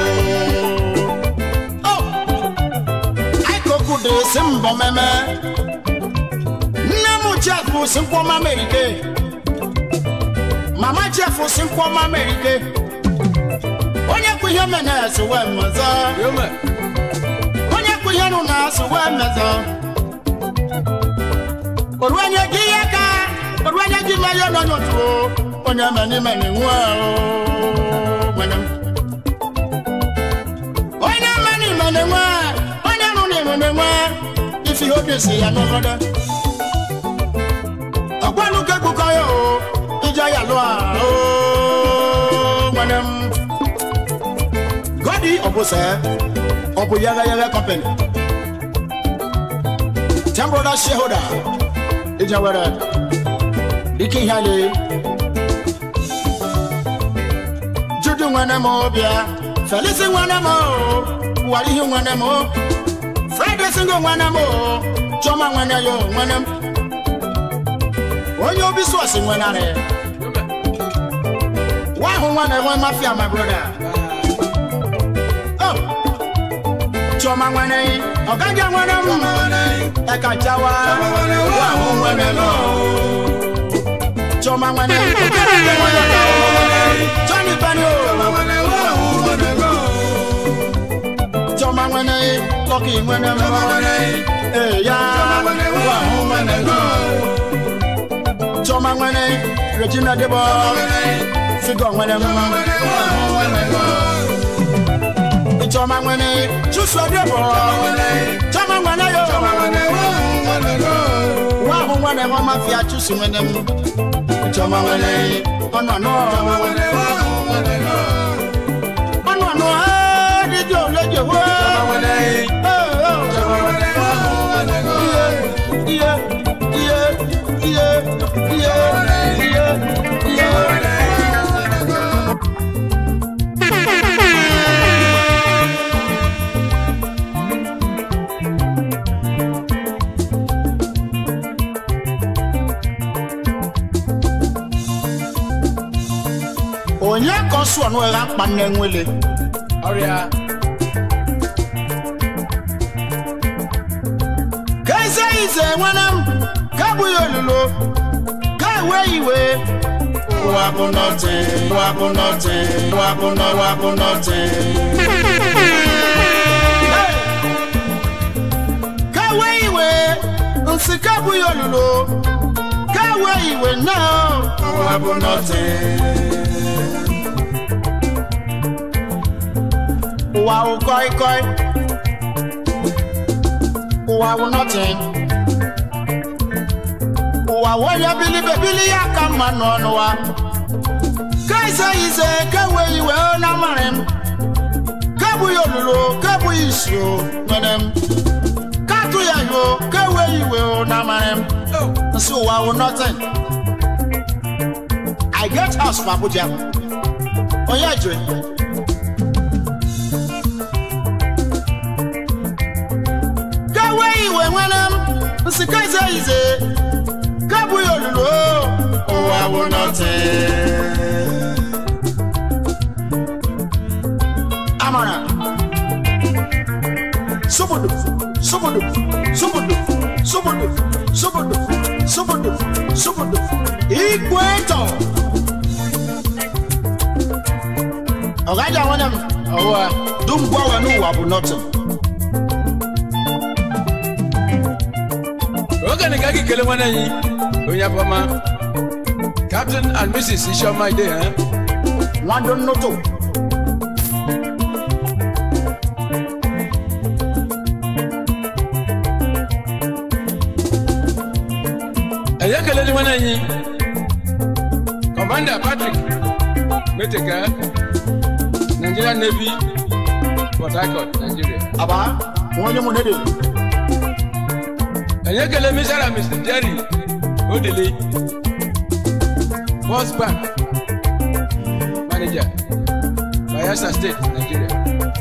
Àìkókò dè sí mbọ̀ mẹ́mẹ́. Nne m Jeff sí nkwọ́má Mèrike. Mama Jeff sí nkwọ́má Mèrike. Onye kwu ihe mene esi wee mmezọ. Yome. Onye kwu ihe nụ na esi wee mmezọ. Oruenye gị ihe ka oruenye gị mmanya nọ n'otu o. Onye meni meni nwa o. Nwere m. onye mmanụ ime na-enwe onye nụ n'ime na-enwe ife ihe obi si ya n'ọgọdọ ọgwanụ ka egbukọ ya o ije ya lụọ o nwere m bi ọbụ sẹ ọbụ yẹgẹ yẹgẹ company ten brother shareholder ìjà wẹrẹ ike ihe ale judu nwene m bịa felisi nwene m warihi nwene m friday singo nwene m chọma nwene yo nwene m onye obi sọọsì nwene arị wahụ nwene nwe mafia my brother oh chọma nwene ọgaja nwene m ẹka jawa wahụ nwene m chọma nwene ọgaja nwene m johnny bani o chọma nwene lọkì nwene m eya wahụ nwene m chọma nwene regina debo figọ nwene m chọma nwene chusua debo chọma nwene yo wahụ nwene m mafia chusu nwene m chọma nwene ọnụ anọ ọnụ anọ adịdị oleje wo iye iye iye iye iye iye iye. onye ka ọ sụọ n'ụgha mkpa nne nwele ọrịa ka eze ize nwere m ka abụghị olulo ka ewe iwe ụwa bụ nọtị ụwa bụ nọtị ụwa bụ nọ ụwa bụ nọtị Hey! ka ewe iwe nsị ka abụghị olulo ka ewe iwe na ụwa bụ nọtị ụwa wụ koi koi ụwa wụ nothing ụwa wụ onye bilibe bili ya ka mma nọ n'ụwa ka ise ise ka ewe iwe na amarị m ka abụghị olulu ka abụghị isi o nwere m ka atụ ya yo ka ewe iwe o na amarị m nsị ụwa wụ nothing i get house for abuja onye jiri kawe iwe nwere m nsika ize ize kabụghị olulu ụwa bụ nọtị amara sobodo sobodo sobodo sobodo sobodo sobodo sobodo igwe tọ ọgaja nwere m ọwụwa dum gwawe n'ụwa bụ nọtị oge na ka gị kele nwanne anyị onye afọma captain and mrs isioma ide ha nwado nnoto ẹ̀yẹ́ kele ni nwanne anyị commander patrick meteka nigerian navy port harcourt nigeria aba onye mụ nede ẹ̀yẹ́ kele mr and mr jerry odele first bank manager bayelsa state nigeria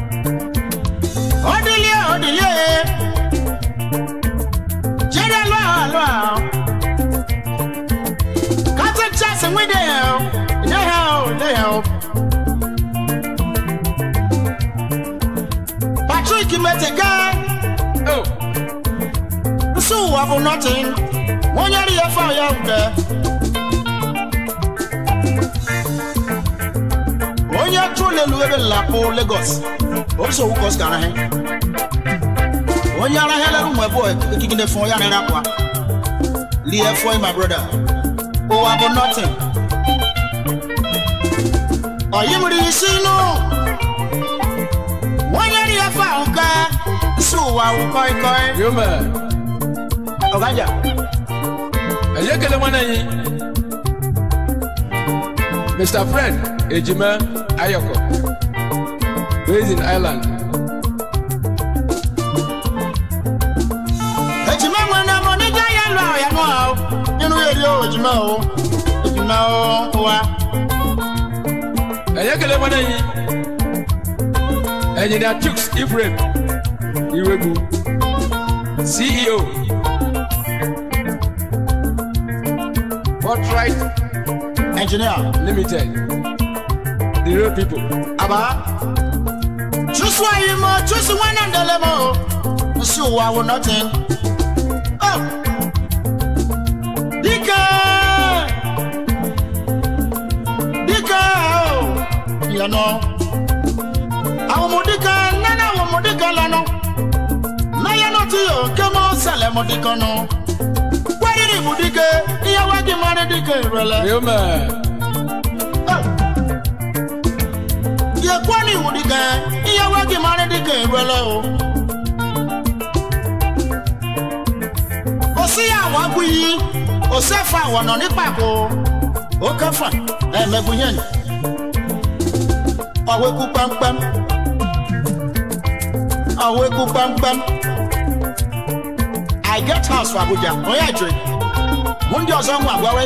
ọdịlie ọdịlie jere lụọ alụọ captain charles nwede ya ide ya ide ya patrick meteka oh nsị ụwa bụ nothing onye ri ya fa ya nke onye tụlelu ebe lapụ lagos oso wukos ka arahe onye arahelere ụmụ ebe ekikide fún ya nira kwa lie fún my brother ụwa bụ nothing ọyịmiri isi inú onye ri ya fa nke nsị ụwa wụ koi koi yoma ọgaja ẹ̀yẹ́ kele nwanne anyị mr fred ejima ayọkọ based in Ireland. ejima ŋun na mo níjà yẹn lọ ọ̀yà nù ọ́ nínú èrè o ejima o ejima o wa. ẹ̀yẹ́ kẹlẹ́ wọn ẹ̀yìn ẹ̀yìn Tukes Ephraim Iwegu CEO Fortright engineer Limited the real people. aba tusu ayi mo tusu wọn náà dẹlẹ mo o nsi òwò awo nothing. Oh. dike dike o yẹnu àwọn ọmọdéka nánà àwọn ọmọdéka lánà náyẹnu tí yóò ké mọ sẹlẹ ọmọdéka nù wáyé ní ibùdíke ìyàwó akémọ́rin díke ìrọ̀lẹ́. Real man. yẹ kọ́ ní ìwúdi kan ìyàwó ẹgbẹ́ máa ń dín kan ìrọ̀ lọ o. kò sí àwọn agbó yìí kò sẹ́fà wọ̀nà nípa kó o kẹfà ẹ̀ẹ́mẹ́gun yẹn ni. ọ̀wé kú pẹ́mpẹ́m ọ̀wé kú pẹ́mpẹ́m i get house for abuja onye ajiri mụ ndị ọzọ nwa agwawe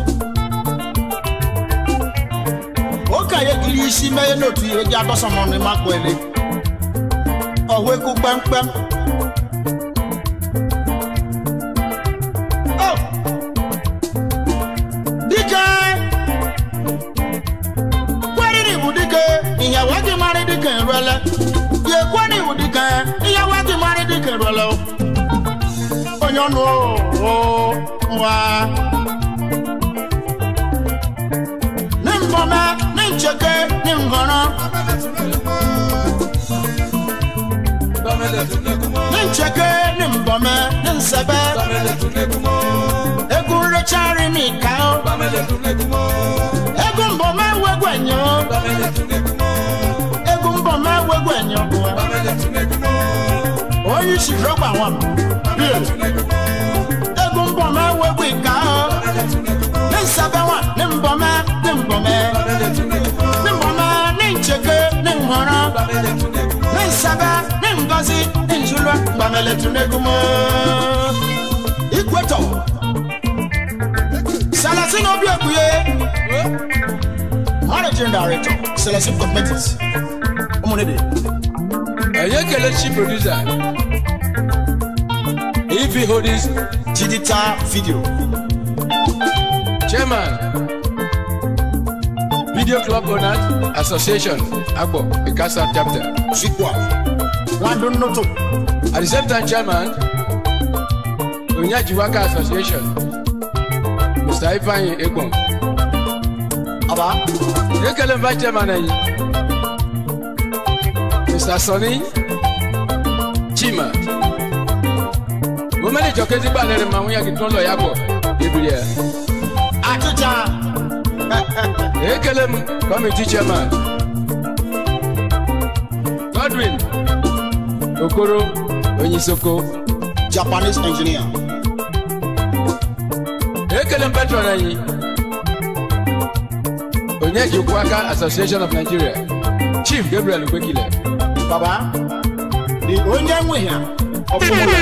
oke anyị ekiri isi meghe n'otu ihe ji adọsọ m ọnụ ịma ele ọhụ ekwu kpemkpem Oh! dike kweriri bụ dike ihe wa gị marị dike nruele ya ekweri bụ dike ihe wa gị marị dike nruele o. onye ọnụ o nwa ní nbọmẹ ní ncheke ní ngọrọ ní ncheke ní nbọmẹ ní nsẹbẹ egwu nrechari ní ìka o egwu nbọmẹ wegwu enyo egwu nbọmẹ wegwu enyo onye isi rọgba nwam bie egwu nbọmẹ wegwu ìka o ní nsẹbẹ nwa ní nbọmẹ ní nbọmẹ ní nbọmẹ ní ncheke ní ngọrọ ní nsẹbẹ ní ngozi ní njulọ gbàmẹlẹ tunegumo ikwetọ salasin obi ebuye managing director salasin cosmetics ụmụnede ẹ̀yẹ́ kẹlẹ́ chief producer Ifi Holdings digital video chairman Video Club Owners Association Agbo Ikasa chapter. fikwa wadun noto At the same time chairman Onyajiwaka Association Mr. Ifeanyi Egbon. aba Ekele vice chairman ẹ̀yìn Mr. Sonny Chima. Mo mẹ́lẹ̀ jọ kẹ́sí gbà lẹ́rìn máa ń yàgì tó ń lọ yàgò ebiri ẹ̀. atija Ekele m committee chairman Godwin Okoro Onyisoko. japanese engineer Ekele m patron ẹ̀yìn Onyejikwaka Association of Nigeria Chief Gabriel Ugbekile. baba the onye nwe ya ọfụmụlọ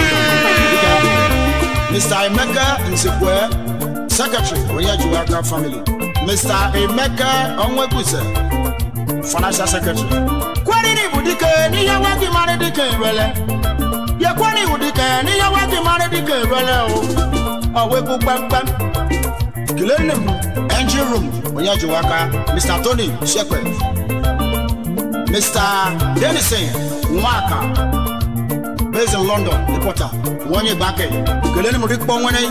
mr emeka nsekwe secretary onyejiwaka family mr emeka onwekwuse financial secretary kweriri bụ dike n'ihe nwa gị mara dike irele ya kweri bụ dike n'ihe nwa gị mara dike irele o ọwekwu kpemkpem kelee nne m engine room onyejiwaka mr tony shekwe Mr. Denison Nwaka, based in London, reporter, Wonye Bake, Keleni Murikpo Nwene.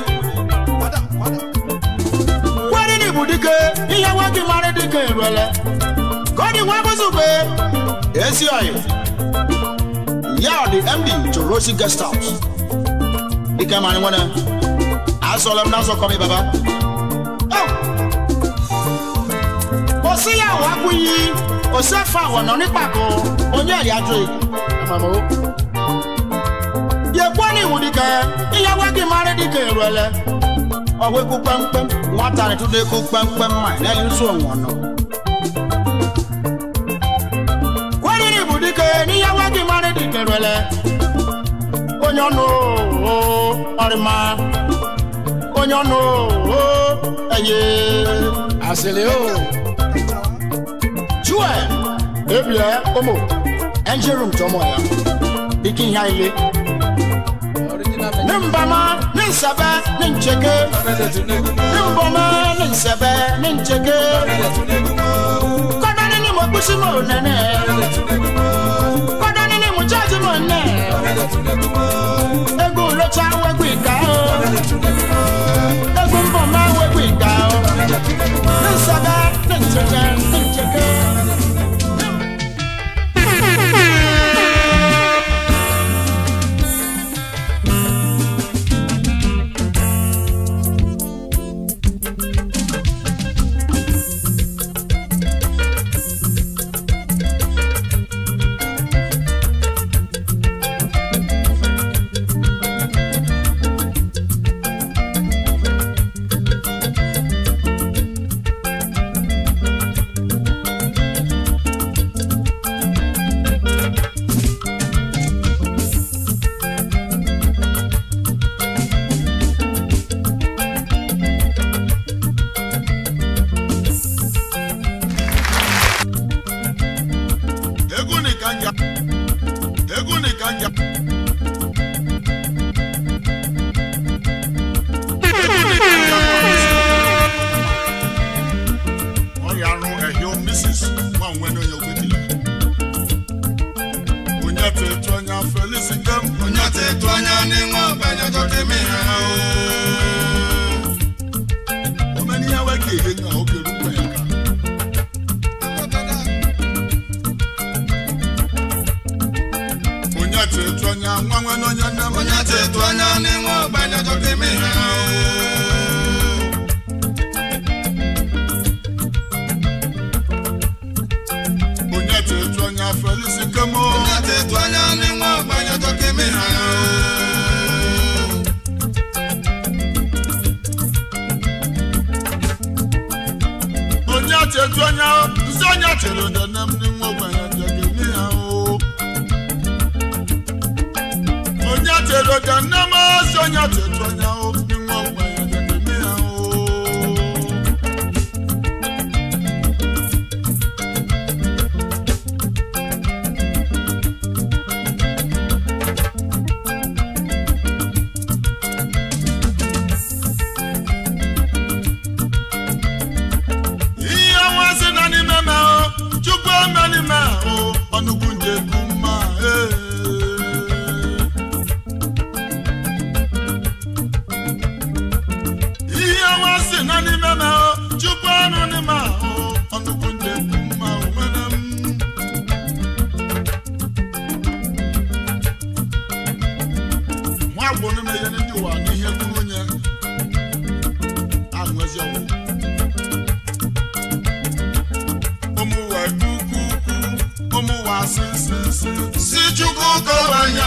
Wẹ́rí ni ibùdíke, iye wá kí máa rí díke ìrọ̀lẹ́. Kọ́ni wá bùsùgbé, èsì ọ̀yẹ̀. Ìyá ọ̀dì MD to Rosie Guest House. Díkẹ́ máa ní wọ́n náà. Àsọ̀lẹ̀ náà sọ kọ́ mi bàbá. Kò síyàwó akú yìí kò sẹ́fà wọ̀nà nípàkó onye ìyájọ́ yìí. Yèkwọ́ ní ìwúdi kẹ́, ìyàwó kí máa rí dìkẹ́ èrò ẹlẹ́. Ọ̀wé kú pẹ́mpẹ́m, nwata ni túndé kú pẹ́mpẹ́m máa ní ẹ̀yìn sùn wọ̀n nọ. Wẹ́rí ní kerele onye ọnụ oo ọrịma onye ọnụ oo eye asịrị o chue ebie ụmụ enjerum tọmọ ya ike ihe ile original ne mbama ne nsebe ne ncheke ne mbọma ne nsebe ne ncheke kọdani ni mo kpusi mo nene kọdani ni mo chaji mo nne egwu locha wegwu ika o egwu mbọma wegwu ika o ne nsebe ne ncheke ne ncheke. egwu nìkan jà egwu nìkan jà. ọrịa anụ ehio mrs nwanwe na onye ogwetila onye tetu anya felis kem onye tetu anya n'ịnwe ọgbanya jọkeme ha omeni ya weke ihe nga oge rukwa ya ka onye tetu anya nwanwe na onye nne m onye tetu anya n'ịnwe ọgbanya jọkeme ha onye tetu anya felis kem onye tetu anya n'ịnwe ọgbanya jọkeme ha onye tetu anya nsi onye tere odene m n'ịnwe ọgbanya jọkeme ha o onye tere odene m si onye tetu anya o n'ịnwe ọgbanya jọkeme ha o ihe ọnwa si na n'ime me o chukwu eme n'ime o ọnụgwu nje bụ mma ee. ihe ọnwa si na n'ime me o chukwu ọnụ n'ime o ọnụgwu nje bụ mma o nwere m nwa agbụrụ m ihe ndị ụwa n'ihe kwuru onye ahụ ezi ọgwụ ụmụwa kukuku ụmụwa sisisi si chukwu kọwanya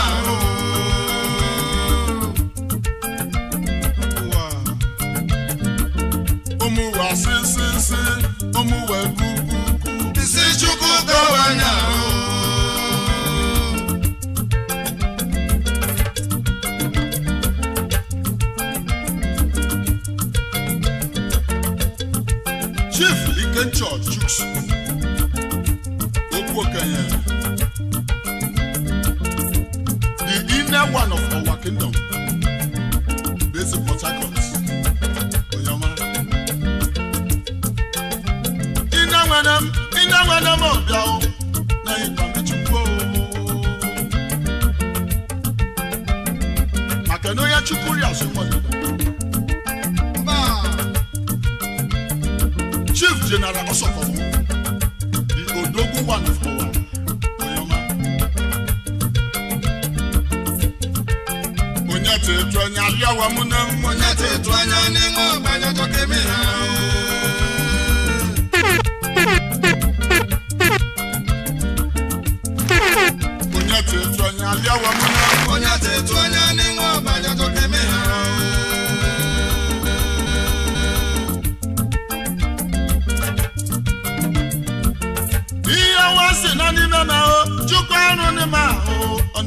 ụmụwa sisisi ụmụwa kukuku si chukwu kọwanya chief ikenchọ chuks okwu okenye the inner one of our kingdom based in port harcourt oyoma ina nwere m ina nwere m ọbịa o na ịgba mechukwu o maka na onye chukwu ri azụ nwere chief general osokowo the odogwu one of our oyoma onye tetu anya alịawa mụ na m onye tetu anya n'ime ọgbanya jọkeme ha onye tetu anya alịawa mụ na m onye tetu anya n'ime ọgbanya jọkeme ha ihe nwa si na n'ime m ahụ chukwu ọrụ n'ime ahụ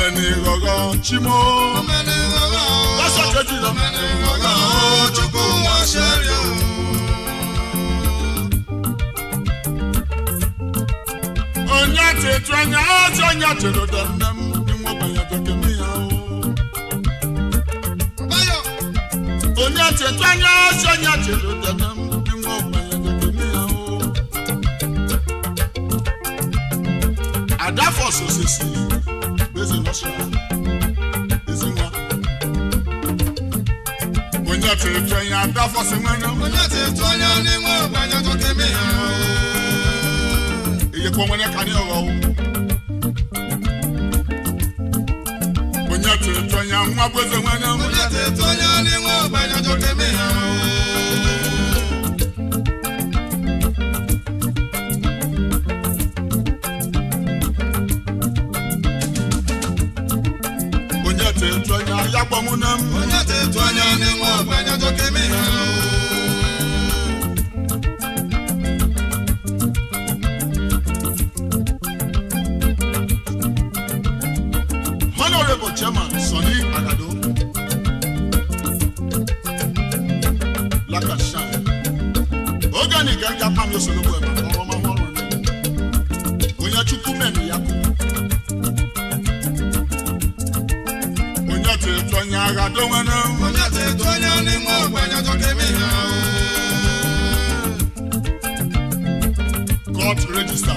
omeni ghọghọ chimo lọ́sọ̀ kejì lọ. onye tètè anya ọjọ onye tèrè dẹ nne m ní wọn gbàyà jẹkẹ mi yà o. onye tètè anya ọjọ onye tèrè dẹ nne m ní wọn gbàyà jẹkẹ mi yà o. àdáfọ̀ sòsèsì gbèsè lọ́sọ̀ èsì wọn. onye tètè anya àdáfọ̀ sí wọn náà. iye kọ́ wọn ka ní ọ̀rọ̀ o. onye tètè anya nwa gbèsè wọn náà. onye tètè anya ayápọ̀ mu náà. honourable chairman sani agado lakashan ogani ganga pami osologbo ẹ̀ma ọ̀rọ̀ ma wọ́n rọ̀ ní onye chukwu mẹ́mi ya kú onye tètè onye agado wọn náà court register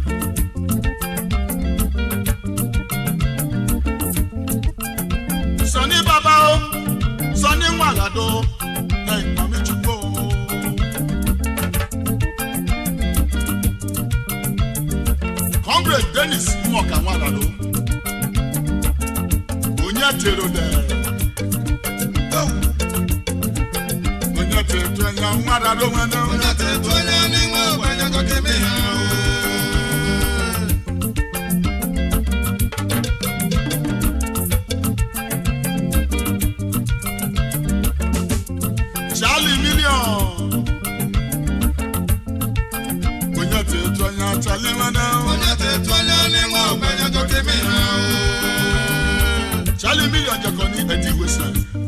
sani baba o sani nwalado na ìpamí chukwu o. comrade dennis mmọka nwalado onye tero dẹ onye tètè anya nwalado nwene charlie million onye tètè anya charlie nwene charlie million jẹkọ ní ẹdí ìwésẹ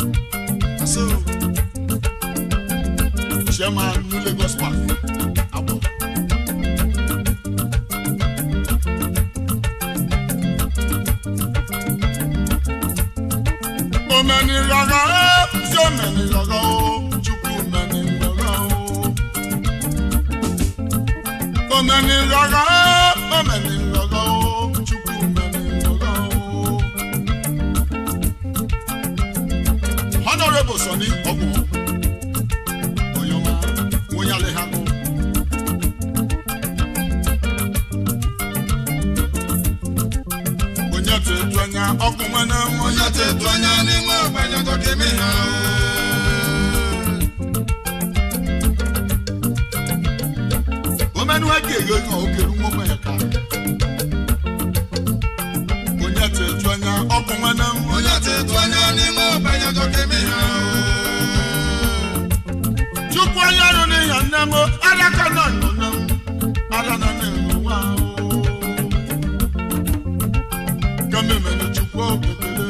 chairman new lagos park abọ. omeni rọrọ o sí omeni rọrọ o chukwu omeni rọrọ o omeni rọrọ o omeni rọrọ o chukwu omeni rọrọ o. honourable sani ọgbọn oyoma wonyale ha kọ. onye tètè anya ọkùnrin náà onye tètè anya ni wọn gbẹ̀yẹ tó kémi hàn o. omenu ege ego kan okeru wọn gbẹ̀yẹ ká. onye tètè anya ọkùnrin náà onye tètè anya ni wọn gbẹ̀yẹ tó kémi hàn o. chukwu onye ọrụ n'ihe nne m alaka nọ nọ nọ ala nọ n'elu nwa o. kẹ́mẹ́mẹ́ ni chukwu okekele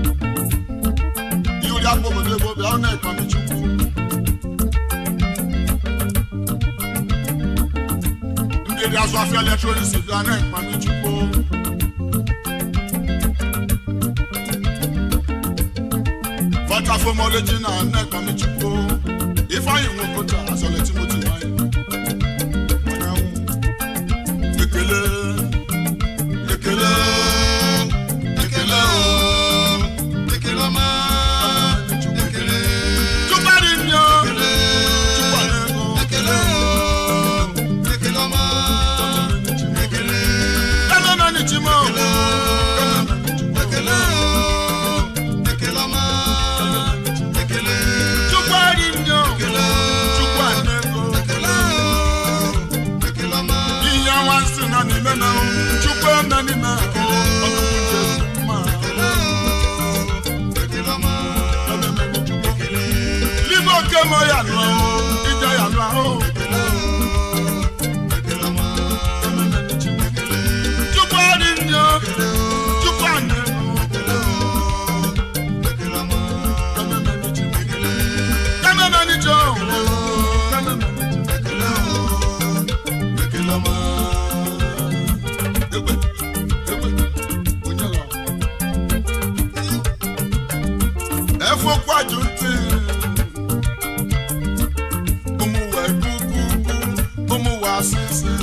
ìwúrí agbóhùn ebo bíi ọ̀nà ìpamí chukwu. ndéédé aṣọ afẹ́ ẹlẹ́tírónìsì bíi ọ̀nà ìpamí chukwu. fọtafọmọ ọlẹ́jìnà ọ̀nà ìpamí chukwu. ifeanyi nwokota asọ̀lẹ̀ timothy wáyé. ọ̀nyàwó ekele ekele ekele o ekele ọma ekele tụbari nyo tụbari ego ekele o ekele ọma ekele ememeni chimo ekele o ekele ọma ekele tụbari nyo tụbari ego ekele o ekele ọma ihe nwa nsị na n'ime na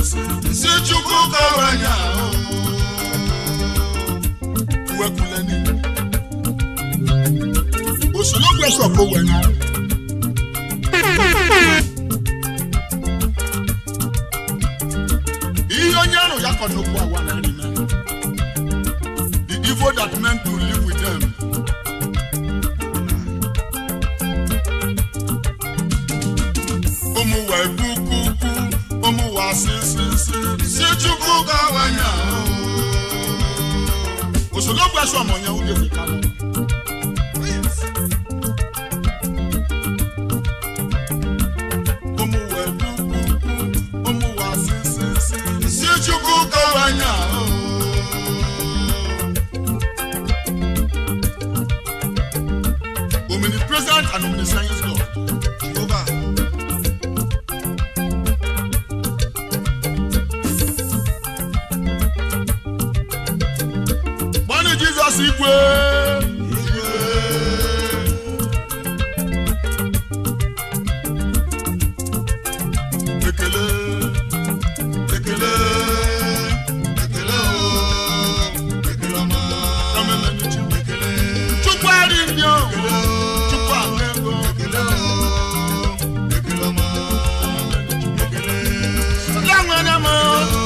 si chukwu kawanya wekuleni òṣèlú gbèsè kó wẹ̀nà. ihe onye ahụ ya kọ n'okwu agwa na nri na the evil that men to live with them. ụmụ wee kukuku ụmụ wa sisisi si chukwu gawanya òṣèlú gbèsè ọmọ yẹn wúlò fi kálọ. ụmụ wee kukuku ụmụ wa sisisi si chukwu gawanya omnipresent and omniscience God Jehovah. Bọ́ni Jesus igwe. Ekele, ekele, ekele o, ekele ọma. Kọ́mẹ́mẹ́ ni chi. Ekele. Chukwu ari ndị o. Chukwu ahụ ego. Ekele o, ekele ọma. Ekele. Ya nwere m o.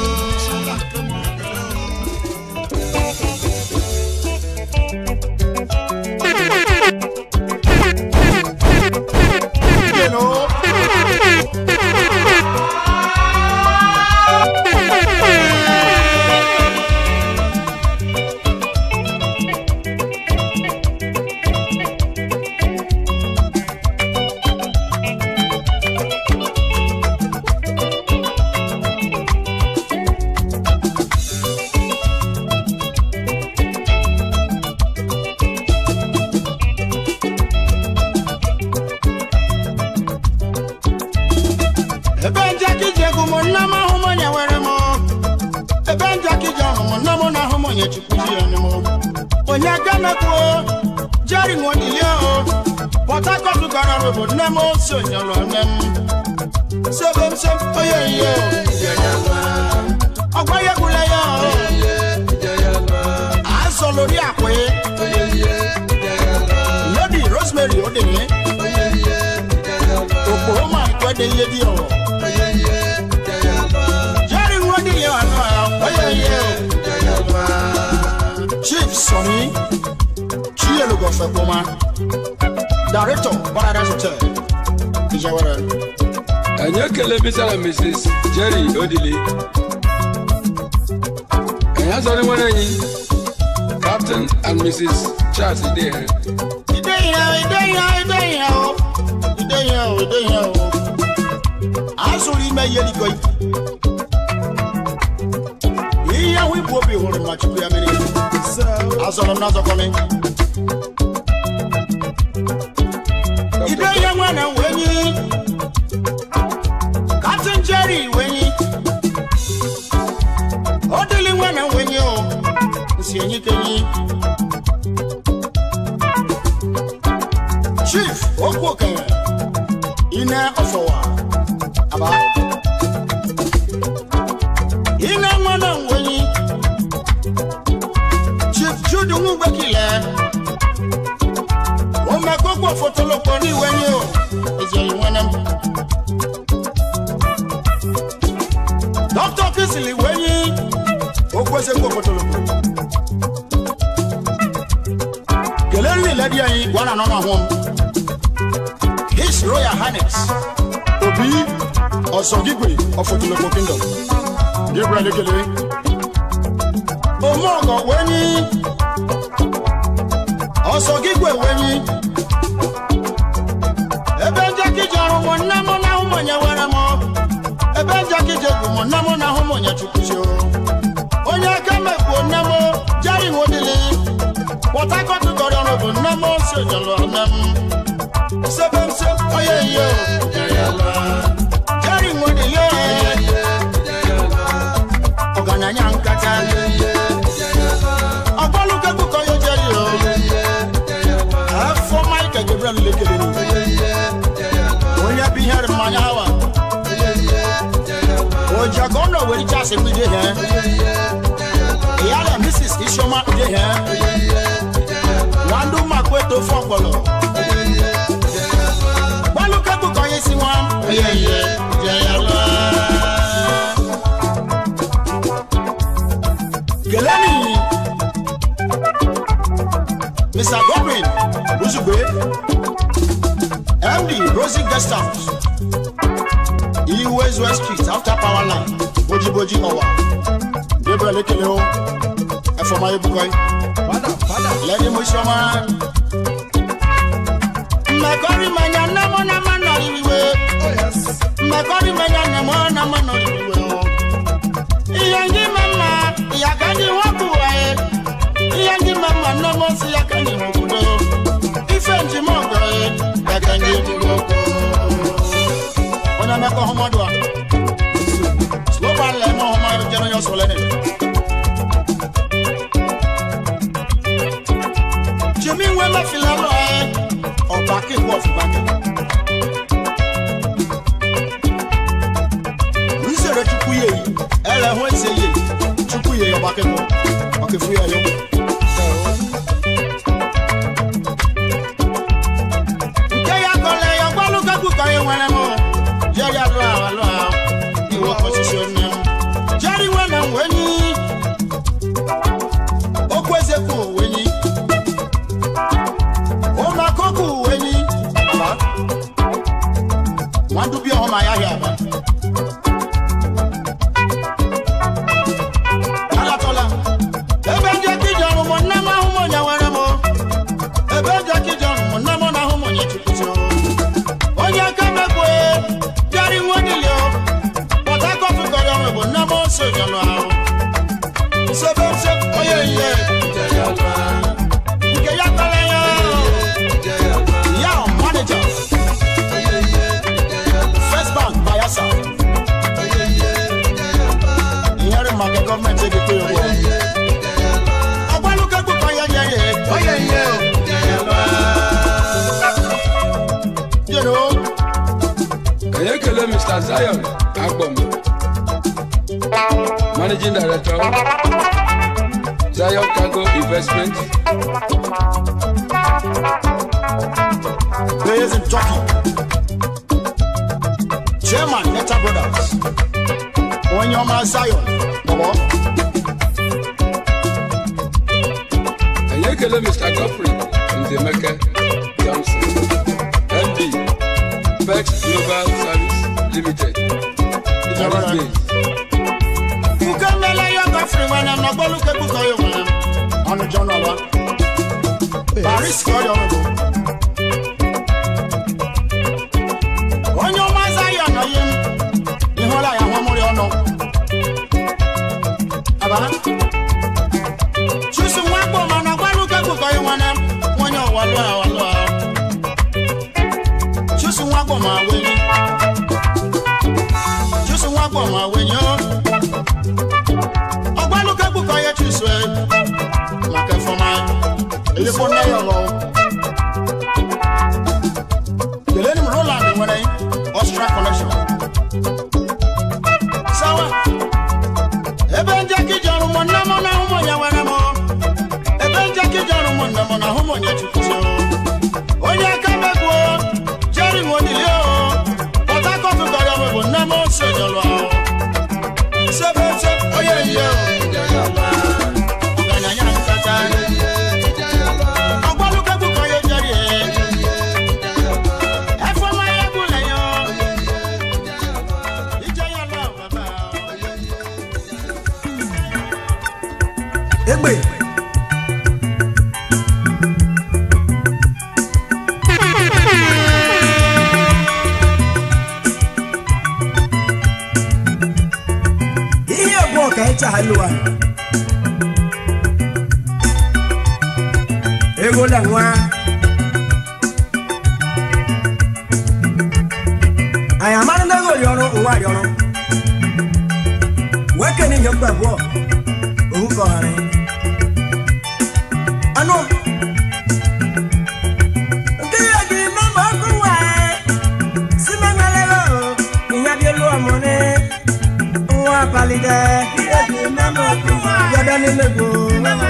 You know. ebe njakije gụ mụ nna m ahụ m onye nwere m ebe njakije ahụ mụ nna m na ahụ m onye chukwuzi ya m onye gamekwuo jeri nwodilie o pọt hakọt gara ọrụ bụ nne m si onyọrọ nne m sebe m se onye ihe ọgwa ya gwụla ya o azọlori akwa lady rosemary odele oklahoma kwede ihe dị ọwọ jerry nwodilie anụ ya onye ihe chief sonny chielugofekpoma director paradise hotel ijewere anyị ekele bisara mrs jerry odili anyị azọrọ nwere anyị captain and mrs charles idehere ide ihe ide ihe ide ihe o ide ihe o ide ihe o azụrụ ime ihe dịkọ ihe ahụ ibu obi hụrụ ma chukwu ya mere azọrọ m n'azọkọ m ide ihe nwa na wenyi katin jerry wenyi ọ dịlị nwa na wenyi o nsi enyi kenyi chief okwu okenye ine ọfọwa aba ine nwa na wenyi chief jude nwugbekile omekokwo fotolokpo n'iwenyi o ezeyi nwene m dr kisili wenyi okwesekwo fotolokpo kelee nri iledi anyị gwa na nọnụ ahụ m his royal highness obi ọsọgigwe ọfọtulokpo kingdom gabriel ekele omeọgọ wenyi ọsọgigwe wenyi ebe njakije ọrụ mụ nne mụ na ahụ m onye were m ebe njakije bụ mụ nne mụ na ahụ m onye chukwuzi o onye aka mekpuo nne m jari nwodili port harcourt gọrọ ọrụ bụ nne m si onyọlọ nne m sebe m se onye ihe jari nwodili ọgaranya nkata ọgbalụkegbuko ya jeri o afọ michael gabriel lekere onye bụ ihe mmanya hawa ojiaka ọ nọ were francis isioma de hɛn wandu makweto fɔkpɔlɔ walukɛku kɔye si wọn eyeye jɛyɛlɛ geleni mr godwin rusugbe md rosie guest house iwes west street after power line bojiboji ọwa gabriel ekele o ẹfọmọ ayébukọyì lẹni mo ṣọmọ mmekọrị manya nnamọ na mma nọrịrịwe mmekọrị manya nnamọ na mma nọrịrịwe o ihe ndị ma mma ya ka ndị nwapụ waye ihe ndị ma mma nnamọ si ya ka ndị nwobodo ife njem ọgọ ya ka ndị ebubo onye mmekọ ọhụmọdụ a slopan lẹmọ ọhụmọdụ jẹrọ yọ sọlẹ ni. jimmy wẹ́mẹ́ filẹ̀ lọ ẹ ọba kéwọ́ fúgbàgẹ́. nsèrè chukwu yẹ yìí ẹ lẹ hó ẹsẹ yẹ chukwu yẹ ọba kéwọ́ ọkẹ́ fún yẹ yọ. nke ya kọlẹ yọ gbọlú kẹkù kọ yẹ wẹrẹ mọ yẹri alọ àwọn alọ àwọn ìwọ kọ ṣiṣẹ nẹ jẹri wẹnẹ wẹni okwu eze kwu wẹni ọmọ akọkù wẹni baba wọn dúbí ọmọ ayáhẹ àbá. alatọla ebe ndị ekije ọrụ mọ nne m ahụ mọ nya were mọ ebe ndị ekije ọrụ mọ nne m na ahụ mọ nye chukwuzi o onye aka mekwe bịara nwe niile o pọt akọt kọrọ ọrụ bụ nne m ose jọlụ ahụ nsebe nse onye ihe nke ya kpara ya ya manager first bank bayelsa ìyẹn màkà gọọmenti ebi pé owó ọgbọlùkẹ gbọkọ yẹn yẹn yẹ ọyẹ yẹ o you know Can you kill Mr. Zion Agbom? Managing Director, Zion Cargo Investment, players in turkey chairman neta brothers onyoma zion bọbọ Can you kill Mr. Godfrey Nzemeke Johnson, MD, Pex Global Service Limited, Paris Base. fuke mele yọ gọfiri nwere m n'ọgbọlùkẹ gbọkọ yẹ nwere m ọnụ jọ n'ọwa paris kọ yọ ọrụ onye ọma zion ọyị m ịhụla ya hụmụrị ọnụ aba chusu nwa gbọ ma n'ọgbọlùkẹ gbọkọ yẹ nwere m onye ọwalụ awalụ ahụ chusu nwa gbọ ma wenyi chusu nwa gbọ ma wenyi o ọgbọlùkẹ gbọkọ yẹ chusu ẹ maka ẹfọmọ elefọ nne ya ọlọ keleni m roland nwere ọstra connection sawa ebe ndị akịja ọrụ mụ nne m na ahụ mụ ya nwere m ebe ndị akịja ọrụ mụ nne m na ahụ mụ ya chukwuzi onye aka megbuo jeri nwodili o pọt akọt gọrọ m bụ nne m ose jọrọ ahụ sebe se onye ihe o ọgaranya nkata ọgbọlùkẹ gbọkọ yẹ jẹri ẹ ẹfọmọ ayé gúnlẹ yọ ìjẹ yọ lọ bàbá. egbe ihe bụ ọka ịcha ha lụwa ego la nwa anyị amara ndị ego rịọrọ ụwa rịọrọ weke n'ihe mgbe abụọ ohu ka ọghara anụ nke ya ji mama ọkụ wa si mengalelo ìyá bí olú ọmọ ní wọn apalidẹ yọdọ nílẹgbò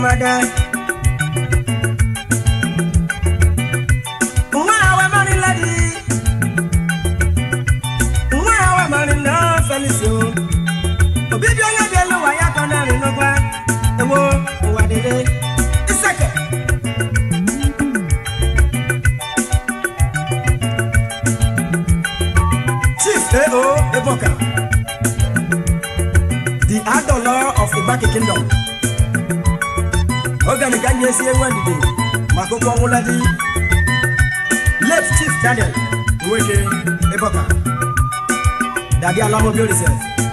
yarimada nwa awa mari ladi nwa awa mari na felisi o obibi onye bi elu ụwa ya kọ narị n'ụgwa ewo ụwa dịrị iseke chief ao eboka the adolor of ibaki kingdom oge ka anyị esi enwe ndidi maka okwu ọnwụla di late chief daniel nweke eboka dadi alamobi olise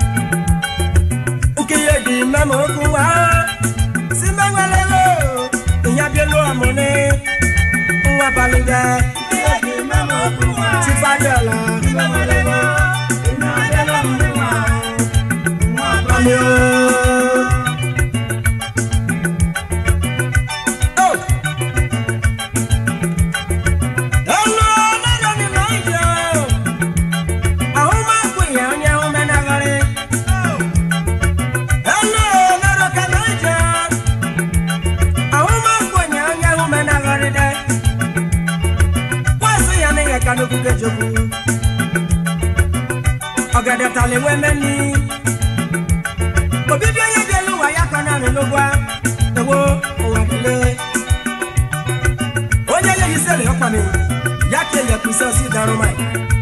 nkeye di mẹ́mọ̀ okun wa sí mẹ́wẹ́lẹ́lẹ́ o ìyá bí olú ọmọ ní nwa balùwẹ̀. nkeye di mẹ́mọ̀ okun wa ti fadiola sí mẹ́wẹ́lẹ́lẹ́ o ìyá bí olú ọmọ ní nwa balùwẹ̀. Oh! Ẹnu ọlọ́dọ̀ ni màá jẹ́ o. Àwọn máa ń pè yẹn onye ahụ menagharị. Hello, Nero Kanaja. Ahụ m akwenye onye ahụ menagharịde. Kwasị ya na ihe ka n'oguge jokwu. Ọgede tala enwe meni. Obibi onye bi elu ụwa ya ka narị n'ụgwa. Ewo ụwa dịle. Onye ya yisere ọkpa m. Ya ka ele kwụsị osi darụ mai.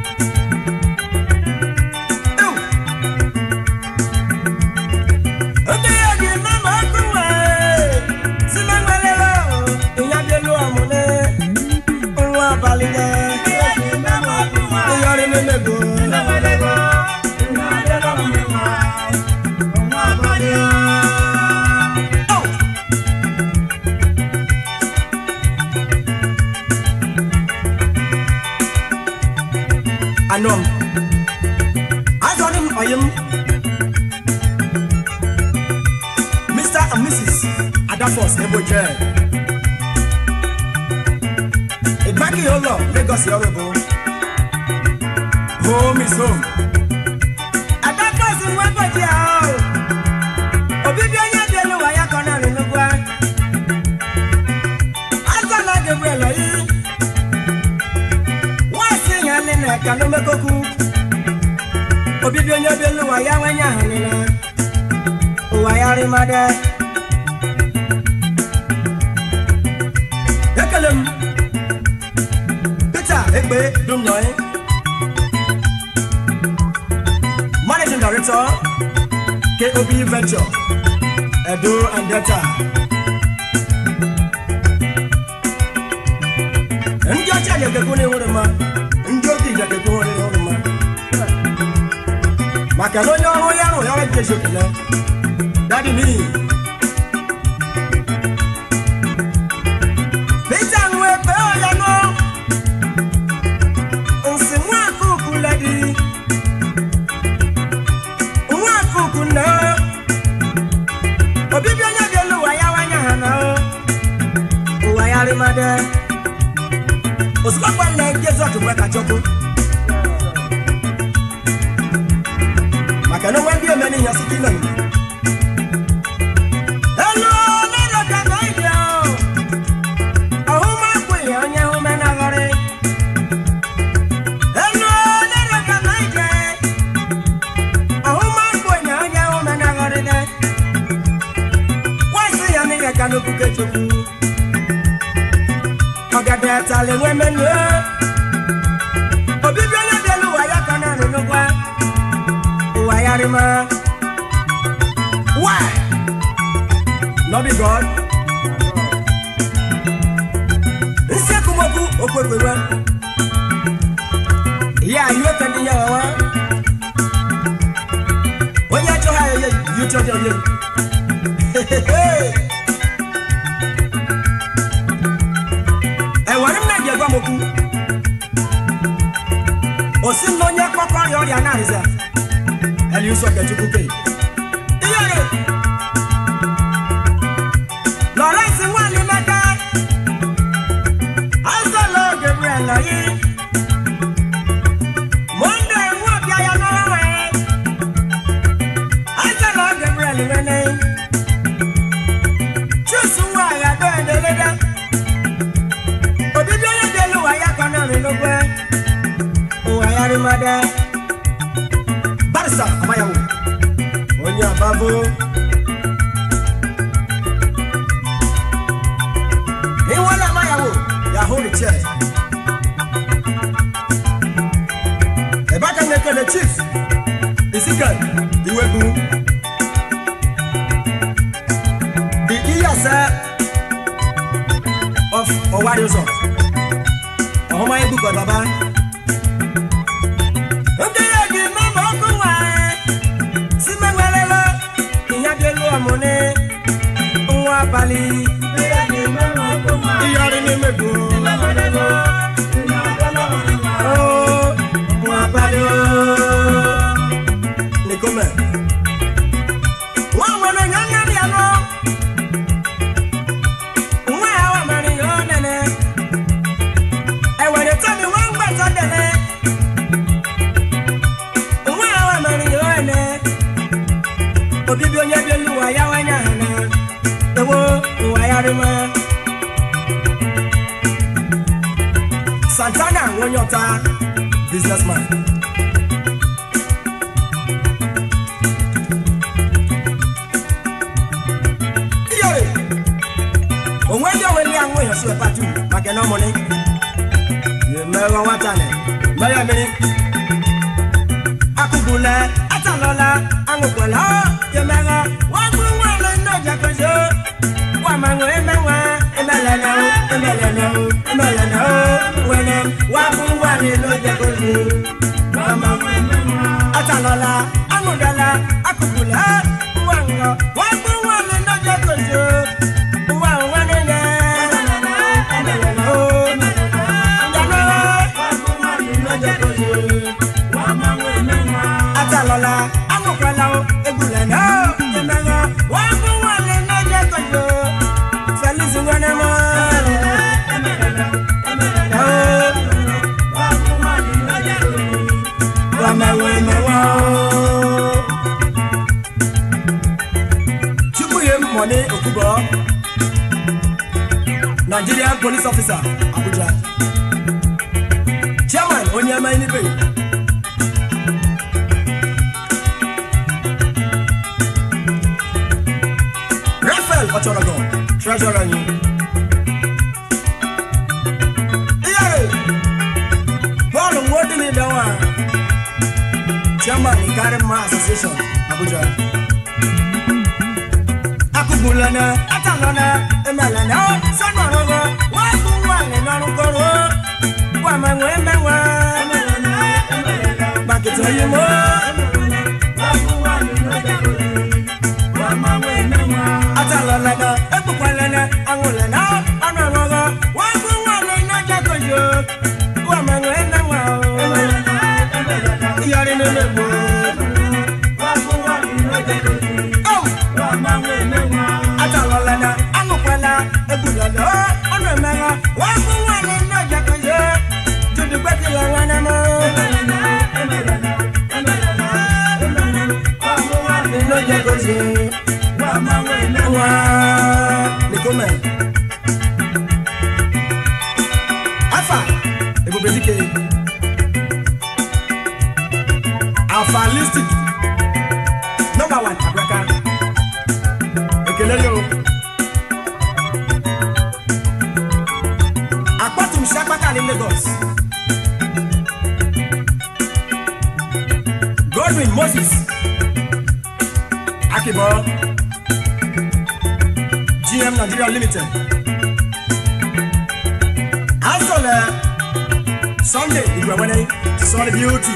Ew! Okenye dị mama ọkụwe si na nwelele ịya dị elu ọmụle nwa abalị de ịyọrị memego Oh! Anọ m azọrị m ọyị m Mr. and Mrs. Adafos Eboje. Ìgbákì yóò lọ Lagos yọrọ bò. Home is home. Adafos ń wẹ́ bọ̀jì àá o. Òbí bí onye bí elu wà ya kọ náà rìn lógún á. Azọ́lá Gabriel lọ yìí. Wọ́n sì yàn ní ẹ̀ka ló mẹ́kọ́kú. Òbí bí onye bí elu wà ya wẹ́nyà hàn nínú ụwa ya rịmade ekele m peter egbe dumnoi managing director kob venture edo and delta ndị ọcha ga-ekekwu n'ịhụrụ mma ndị obi ga-ekekwu n'ịhụrụ mma maka na onye ọrụ ya rụrụ ya ọrụ nke ezokele Daddy me. Peter nwe pe oya no. Nsi nwa kuku lady. Nwa kuku na. Obibi onye dị elu ụwa ya wanya ha na o. Ụwa ya rịmade. Osikapa nne Jesu ọtụgbe kachọkwu. Maka na onwe ndị omeni ihe ọsịkị nọ Hello, Nero Kanaja. Ahụma akwenye onye ahụ menagharị. Hello, Nero Kanaja. Ahụma akwenye onye ahụ menagharị de. Kwasị ya n'ihe ka n'okwuke Chukwu. Ọgede tala enwe menu. Obibi onye dị elu ụwa ya ka naanị n'ụgwa. Ụwa ya rịma. Why? not be God. Nsi akumoku okwekwewe. Ìyá ayé ó tẹ̀lé yẹn wá. Onye achọ ha yẹ yìí tó dé yẹ. Ẹ̀wọ̀n mi nàìjíríà gbọ́ mo kú. Òsì ń lọ onye kọ́kọ́ rí ọrịa náà rìzà. Ẹ̀lì Yusuf Kẹ̀chukwu kéè. Iye rẹ̀. Lawrence Nwalimaka Azọlọ Gabriel yi Monde Nwabia ya n'ọnwa Azọlọ Gabriel wene Chusu Ezekiel Iwebu. The Iyase of Owayoso. Ọmọ egwu kọ baba. Ndị ya gị mama ọkụ nwa si menwelele ìyá bí olú ọmọ ní nwa abalị. Iyọrị n'ime ego. Oh, nwa abalị oh. Nikome. Nwa nwere onye nne bịa nọ. Nwa ya wa mara ihe ọ nene. Ewere tọmi nwa mgbata dele. Nwa ya wa mara ihe ọ nene. Obibi onye bi elu ụwa ya wanya ha na. Ewo ụwa ya rịma. Santana onye ọta businessman. Iyore, onwe ndị onwe ndị anwụ ya sụọ patu maka na ọmụnị. Ye mẹ́rọ nwata nẹ, mẹ́rọ mmiri. Akụgbule, atalọla, aṅụkwela, ye mẹ́rọ, wọ́n gburu nwa lọ ndị ọjà kozo. Wà máa ń wọ ẹmẹ́wà, ẹmẹ́lẹ́nà o, ẹmẹ́lẹ́nà o, ẹmẹ́lẹ́nà o, wẹ̀nẹ̀, wà gburu nwa lọ ndị ọjà kozo. Wà máa ń wọ ẹmẹ́wà. Atalọla, aṅụdala, akụgbule, nwa ṅụọ, wọ́n gburu nwa lọ ndị ọjà kozo. Wà nwa nene, ẹmẹ́lẹ́nà o, atalọla aṅụkwala egwula na emeghe wee bụ nwanne n'oge kojo feliz nwere m chukwu ihe mọni okubo nigerian police officer abuja chairman onye ama enibe Raphael Ochorogo, treasurer you. Iyare, Paul Nwodini Dawa, chairman Ikare Ma Association, Abuja. Akubulana, Atalana, Emelana, Sanorogo, Wabu Wale Narugoro, Wamangwe Mewa, Bakito Yumo, Wabu Wale Narugoro, atalọlọdọ ekpukwalene aṅụlena ọnụ ọṅụṅụ wagbu nwanne n'ọjà kojo wàmẹ̀wẹ̀ ẹ̀mẹ̀wẹ̀ o iyọrí nínú ìbò. atalọlọdọ aṅụkwala egbulọdọ ọnụ ẹ̀mẹ̀wẹ̀ wagbu nwanne n'ọjà kojo dudu gbẹkẹlẹ nwanne mọ. n'ọjà kojo wa nikome afa ebubedike afa listic number one abraka ekele yo akpatum sakpaka ní lagos godwin moses akibo. GM Nigeria Limited. Asọ̀lẹ̀ Sunday Ìgbẹ̀wẹ́nẹ́ Sunday Beauty.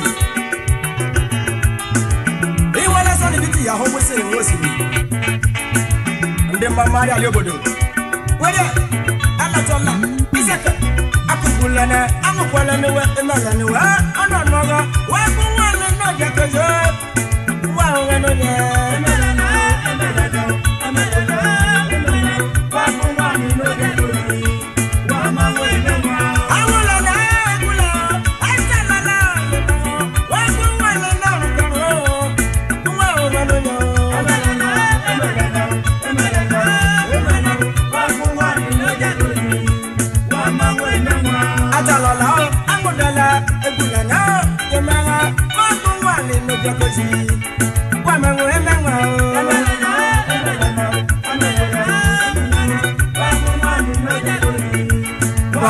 Ìwọlé Sunday Beauty yàhó wíṣẹ̀ ìwé òsìlè. Ndị mma mmadụ alị obodo. Wẹ́dẹ̀ alatọ̀la Iseke akụkwulene aṅụkwalene we emelene we ọnụ ọnụọgọ wee bụ nwanne n'oge kozo. Nwa onwe n'oge. Emelene emelene emelene.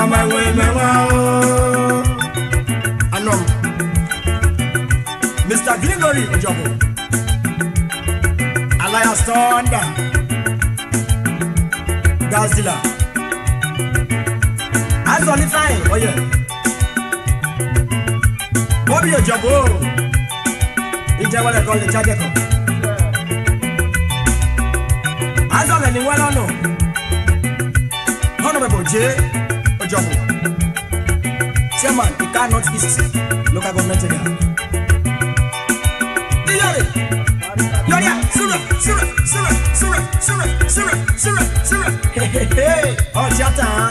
Mr. Mr. Gregory Ojobo. Alliance Thunder. Gazilla. Azọli Fine, oye. Bobby Ojobo. Ìjẹ́wọ́lẹ̀ kan lè jáde kan. Azọlẹ̀ ni wọ́n lọ́nà. Honorable J. Ojobo. Chairman, Ika North East Local Government Area. Iyore. Yoria, sura, sura, sura, sura, sura, sura, sura, sura. Hehehe. Ọjà tán.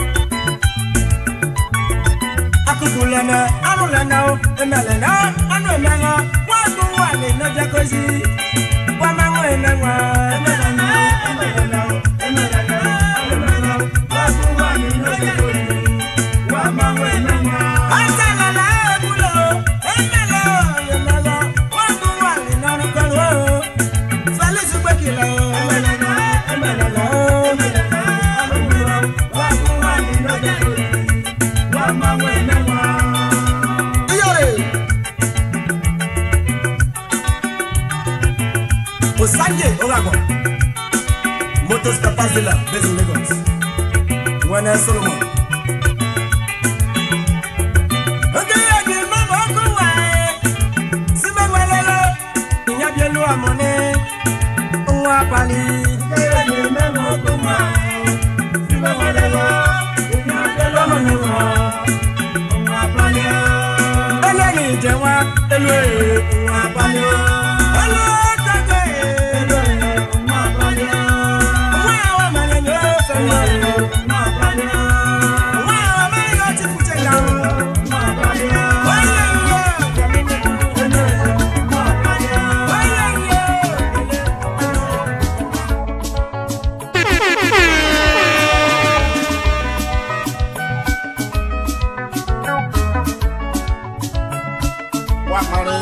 Akuku lẹ́nà, anu lẹ́nà o, ẹ̀mẹ̀ lẹ́nà, anu ẹ̀mẹ̀ ŋọ, wọ́n tún wà ní ìnájẹ́ kọ́sí. Wọ́n máa ń wọ ẹ̀mẹ̀ ŋọ, ẹ̀mẹ̀ lẹ́nà o, ẹ̀mẹ̀ lẹ́nà o, ẹ̀mẹ̀ lẹ́nà o, ẹ̀mẹ̀ lẹ́nà o, wọ́n tún wà ní ìnájẹ́ kọ́sí. Wọ́n máa ń wọ ẹ̀mẹ̀ ŋọ. Ọ̀sẹ̀ lẹ́nà ẹ̀kúlò, ẹ̀mẹ̀ lẹ́ o, ẹ̀mẹ̀ lọ, wọ́n tún wà ní ìnájẹ́ kọ́sí o. Felix Gbẹ́kìlẹ̀ o, ẹ̀mẹ̀ lẹ́nà, ẹ̀mẹ̀ lẹ́nà o, ẹ̀mẹ̀ lẹ́nà o, ẹ̀mẹ̀ lọ, wọ́n tún wà ní ìnájẹ́ kọ́sí. Wọ́n máa ń wọ ẹ̀mẹ̀ ŋọ. Iyore. Osanje Orago. Motors Capazilla, based in Lagos. Wene Solomon. Oge ya ji mama ọkụ nwanyị. Si mama lele, ịnya bi elu amụnị. Nwa abalị. Oge ya ji mama ọkụ nwanyị. Si mama lele, ịnya bi elu amụnị nwa. Nwa abalị. Eléyìí ìjẹ wa, elu ee, nwa abalị. Elu tẹ̀gbẹ́ ee, elu ee, nwa abalị. Nwa àwọn ọmọlẹ̀ ni ó fẹ́ mi ee, nwa abalị. Nwa àwọn ọmọlẹ̀ ni ó ti kú jẹ yàrá, nwa abalị. Wọ́n yẹ iye ọ̀jẹ̀mí ni, elu ee, nwa abalị. Wọ́n yẹ iye ọ̀jẹ̀mí. Wakare.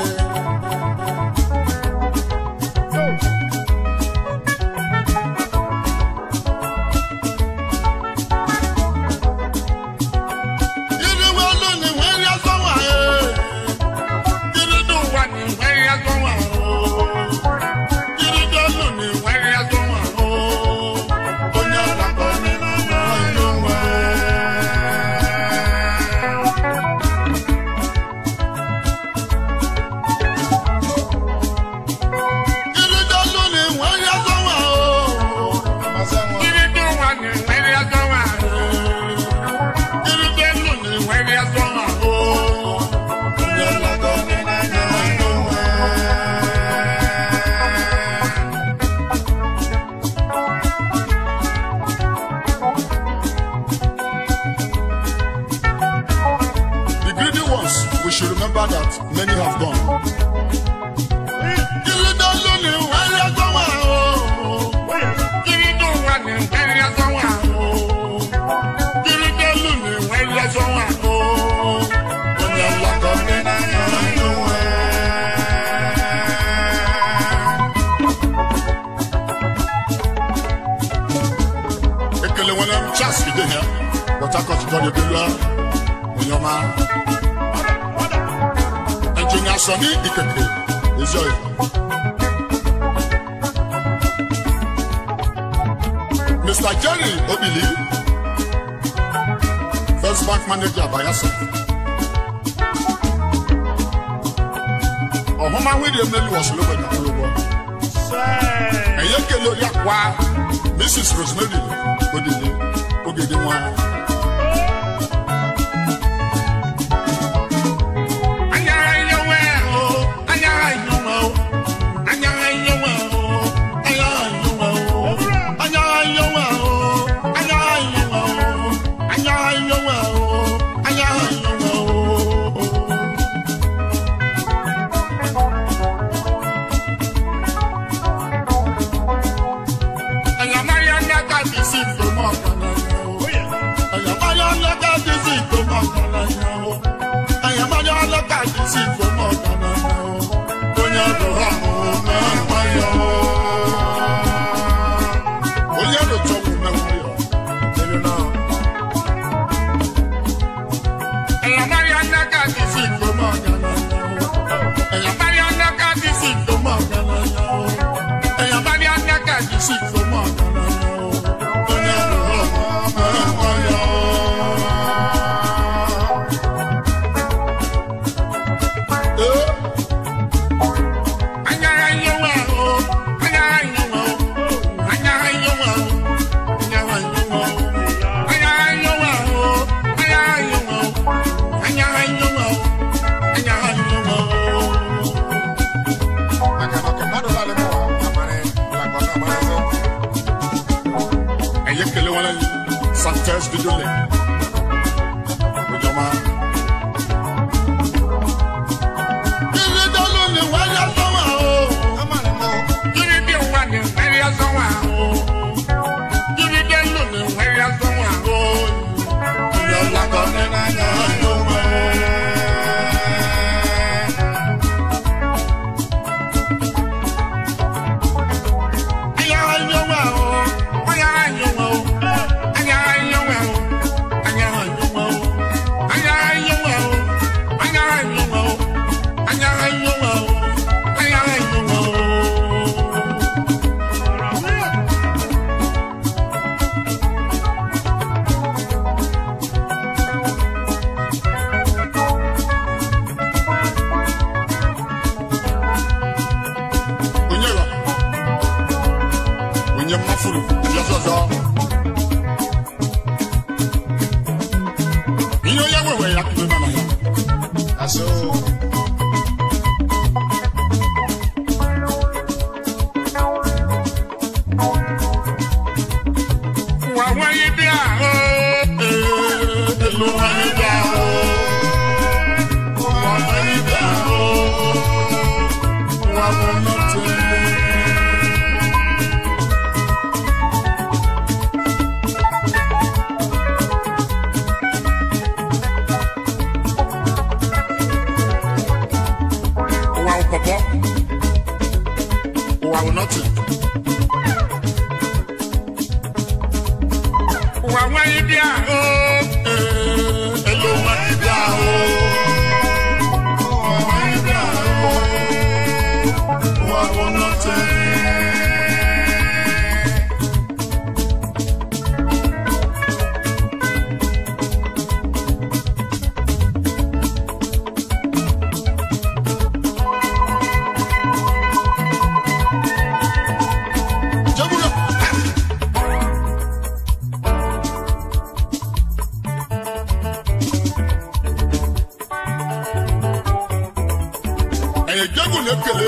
Kiri wo lu ni wọ́n rí ẹ̀sọ́ wà ẹ́. Kiri dùn wà ní wọ́n rí ẹ̀sọ́ wà ó. Kiri dùn lù ní wọ́n rí ẹ̀sọ́ wà ó. Onye ọ̀làkọ̀ nínú wọn yóò wá. Kiri dùn lù ní wọ́n rí ẹ̀sọ́ wà ó. Kiri dùn wà ní wọ́n rí ẹ̀sọ́ wà ó. Kiri dùn lù ní wọ́n rí ẹ̀sọ́ wà ó. Onye ọ̀làkọ̀ nínú wọn yóò wá. The greedy ones, we should remember that many have gone. Ekele nwere m chas ide ya, Port Harcourt kọ́ ni ebi lọ, Onyoma. Engineer Sonny Ikeke, Ezoy. Mr. Jerry Obili, First Bank Manager Bayelsa. Ọ̀húnmá William Nelu Ọ̀ṣunlọ́gbẹ̀ ní Akúlọ́gbọ̀. Ẹ̀yẹ́ kele orí àpá Mrs. Rosemary Odile Ogede wọn. Anyara iyewe o, anyara iyewe o, anyara iyewe o, anyara iyewe o, anyara iyewe o, anyara iyewe o, anyara iyewe o, anyara iyewe o. Anyamari anya ka bisi fo mo kana o. bidole ojama Kiri dolu ni wáyé sọ́wọ́ o. Kiri di wà ní wáyé sọ́wọ́ o. Kiri dolu ni wáyé sọ́wọ́ o. Kiri ọ̀làkọ̀ ní náà yóò wọ̀ o. Ayára yóò wọ̀ o. Ayára yóò wọ̀ o. Ayára yóò wọ̀ o. Ayára yóò wọ̀ o. Ayára yóò wọ̀ o. Ayára yóò wọ̀ o. Ayára yóò wọ̀ o. Ayára yóò wọ̀ o. onye wa onye mmafuru yọzọzọ ihe onye wewe ya kube mana ya asị Wà wáyé bí àhó. elu nwanyị dị ahụ Wà wáyé bí àhó. nwa bụ nnọtụ ụwa bụ pọpọ ụwa bụ nọtụ Wà wáyé bí àhó. elu nwanyị dị ahụ ụwa nwanyị dị ahụ ụwa bụ nnọtụ Jẹ́búrò. ẹ̀yẹ jẹ́gùn lẹ́kẹ̀lé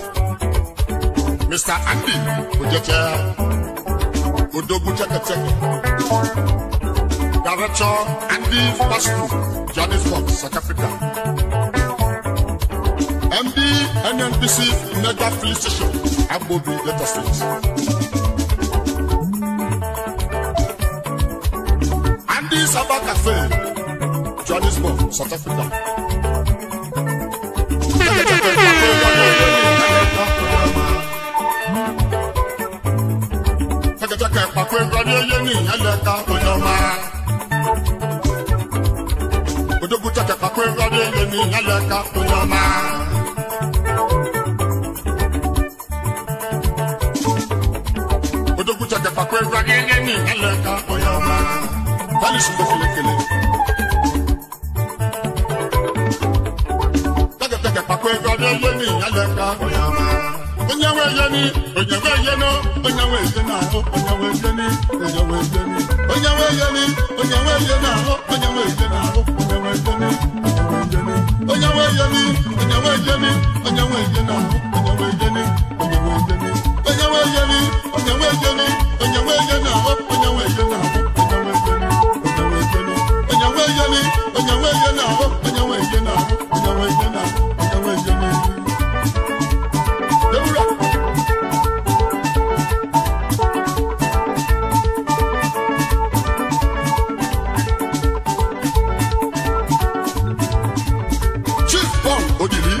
mr andy ojẹ́tẹ́ odogun tẹ́kẹ̀tẹ́kẹ̀ director andy fast food johannesburg south africa md nnpc mega filling station agbobi lagos state. andy saba cafe johannesburg south africa. Fẹ́kẹ̀tẹ̀kẹ̀ pàpẹ́ ìgbàdí eyé ní ẹlẹ́ka onyọ́mà. Odógún tẹ̀kẹ̀ pàpẹ́ ìgbàdí eyé ní ẹlẹ́ka onyọ́mà. Odógún tẹ̀kẹ̀ pàpẹ́ ìgbàdí eyé ní ẹlẹ́ka onyọ́mà. Báyìí ṣùgbọ́n kele-kele. Tẹ̀kẹ̀tẹ̀kẹ̀ pàpẹ́ ìgbàdí eyé ní ẹlẹ́ka onyọ́mà. Onyewe yeni, onyewe yeno, onyewe yena ho, onyewe yeni, onyewe yeni, onyewe yeni, onyewe yena ho, onyewe yena ho, onyewe yeni, onyewe yeni, onyewe yeni, onyewe yena ho, onyewe yeni, onyewe yeni, onyewe yeni, onyewe yeni, onyewe yena ho, onyewe yena ho, onyewe yeni, onyewe yeni, onyewe yeni, onyewe yena ho, onyewe yena ho, onyewe yena, onyewe yeni. Dewura. Chief Paul Odili,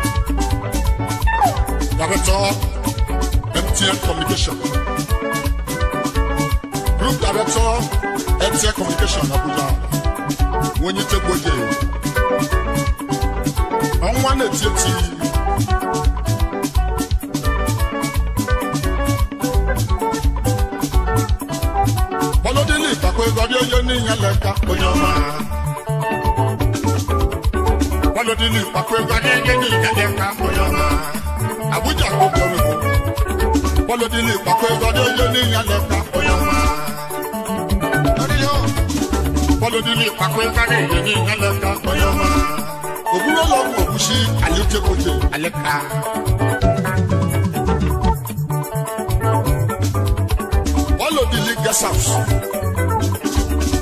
Director, MTN Communication. Group Director, MTN Communication Abuja. Wonyi Tegboje. Ọnwa na-eti eti. Bọ́lódélé ìtàkùn ìgbàdí oyè ní ìyẹn lẹ́ka onye ọma. Bọ́lódélé ìtàkùn ìgbàdí oyè ní ìyẹn lẹ́ka onye ọma. Abuja gbogbo ọmọ ìbò. Bọ́lódélé ìtàkùn ìgbàdí oyè ní ìyẹn lẹ́ka onye ọma. Bọ́lódélé ìtàkùn ìgbàdí oyè ní ìyẹn lẹ́ka onye ọma. Òwúrọ̀ lọ́wọ́ òwúṣí àlejòkòjè àlẹ́ka. Bọ́lódélé guest house.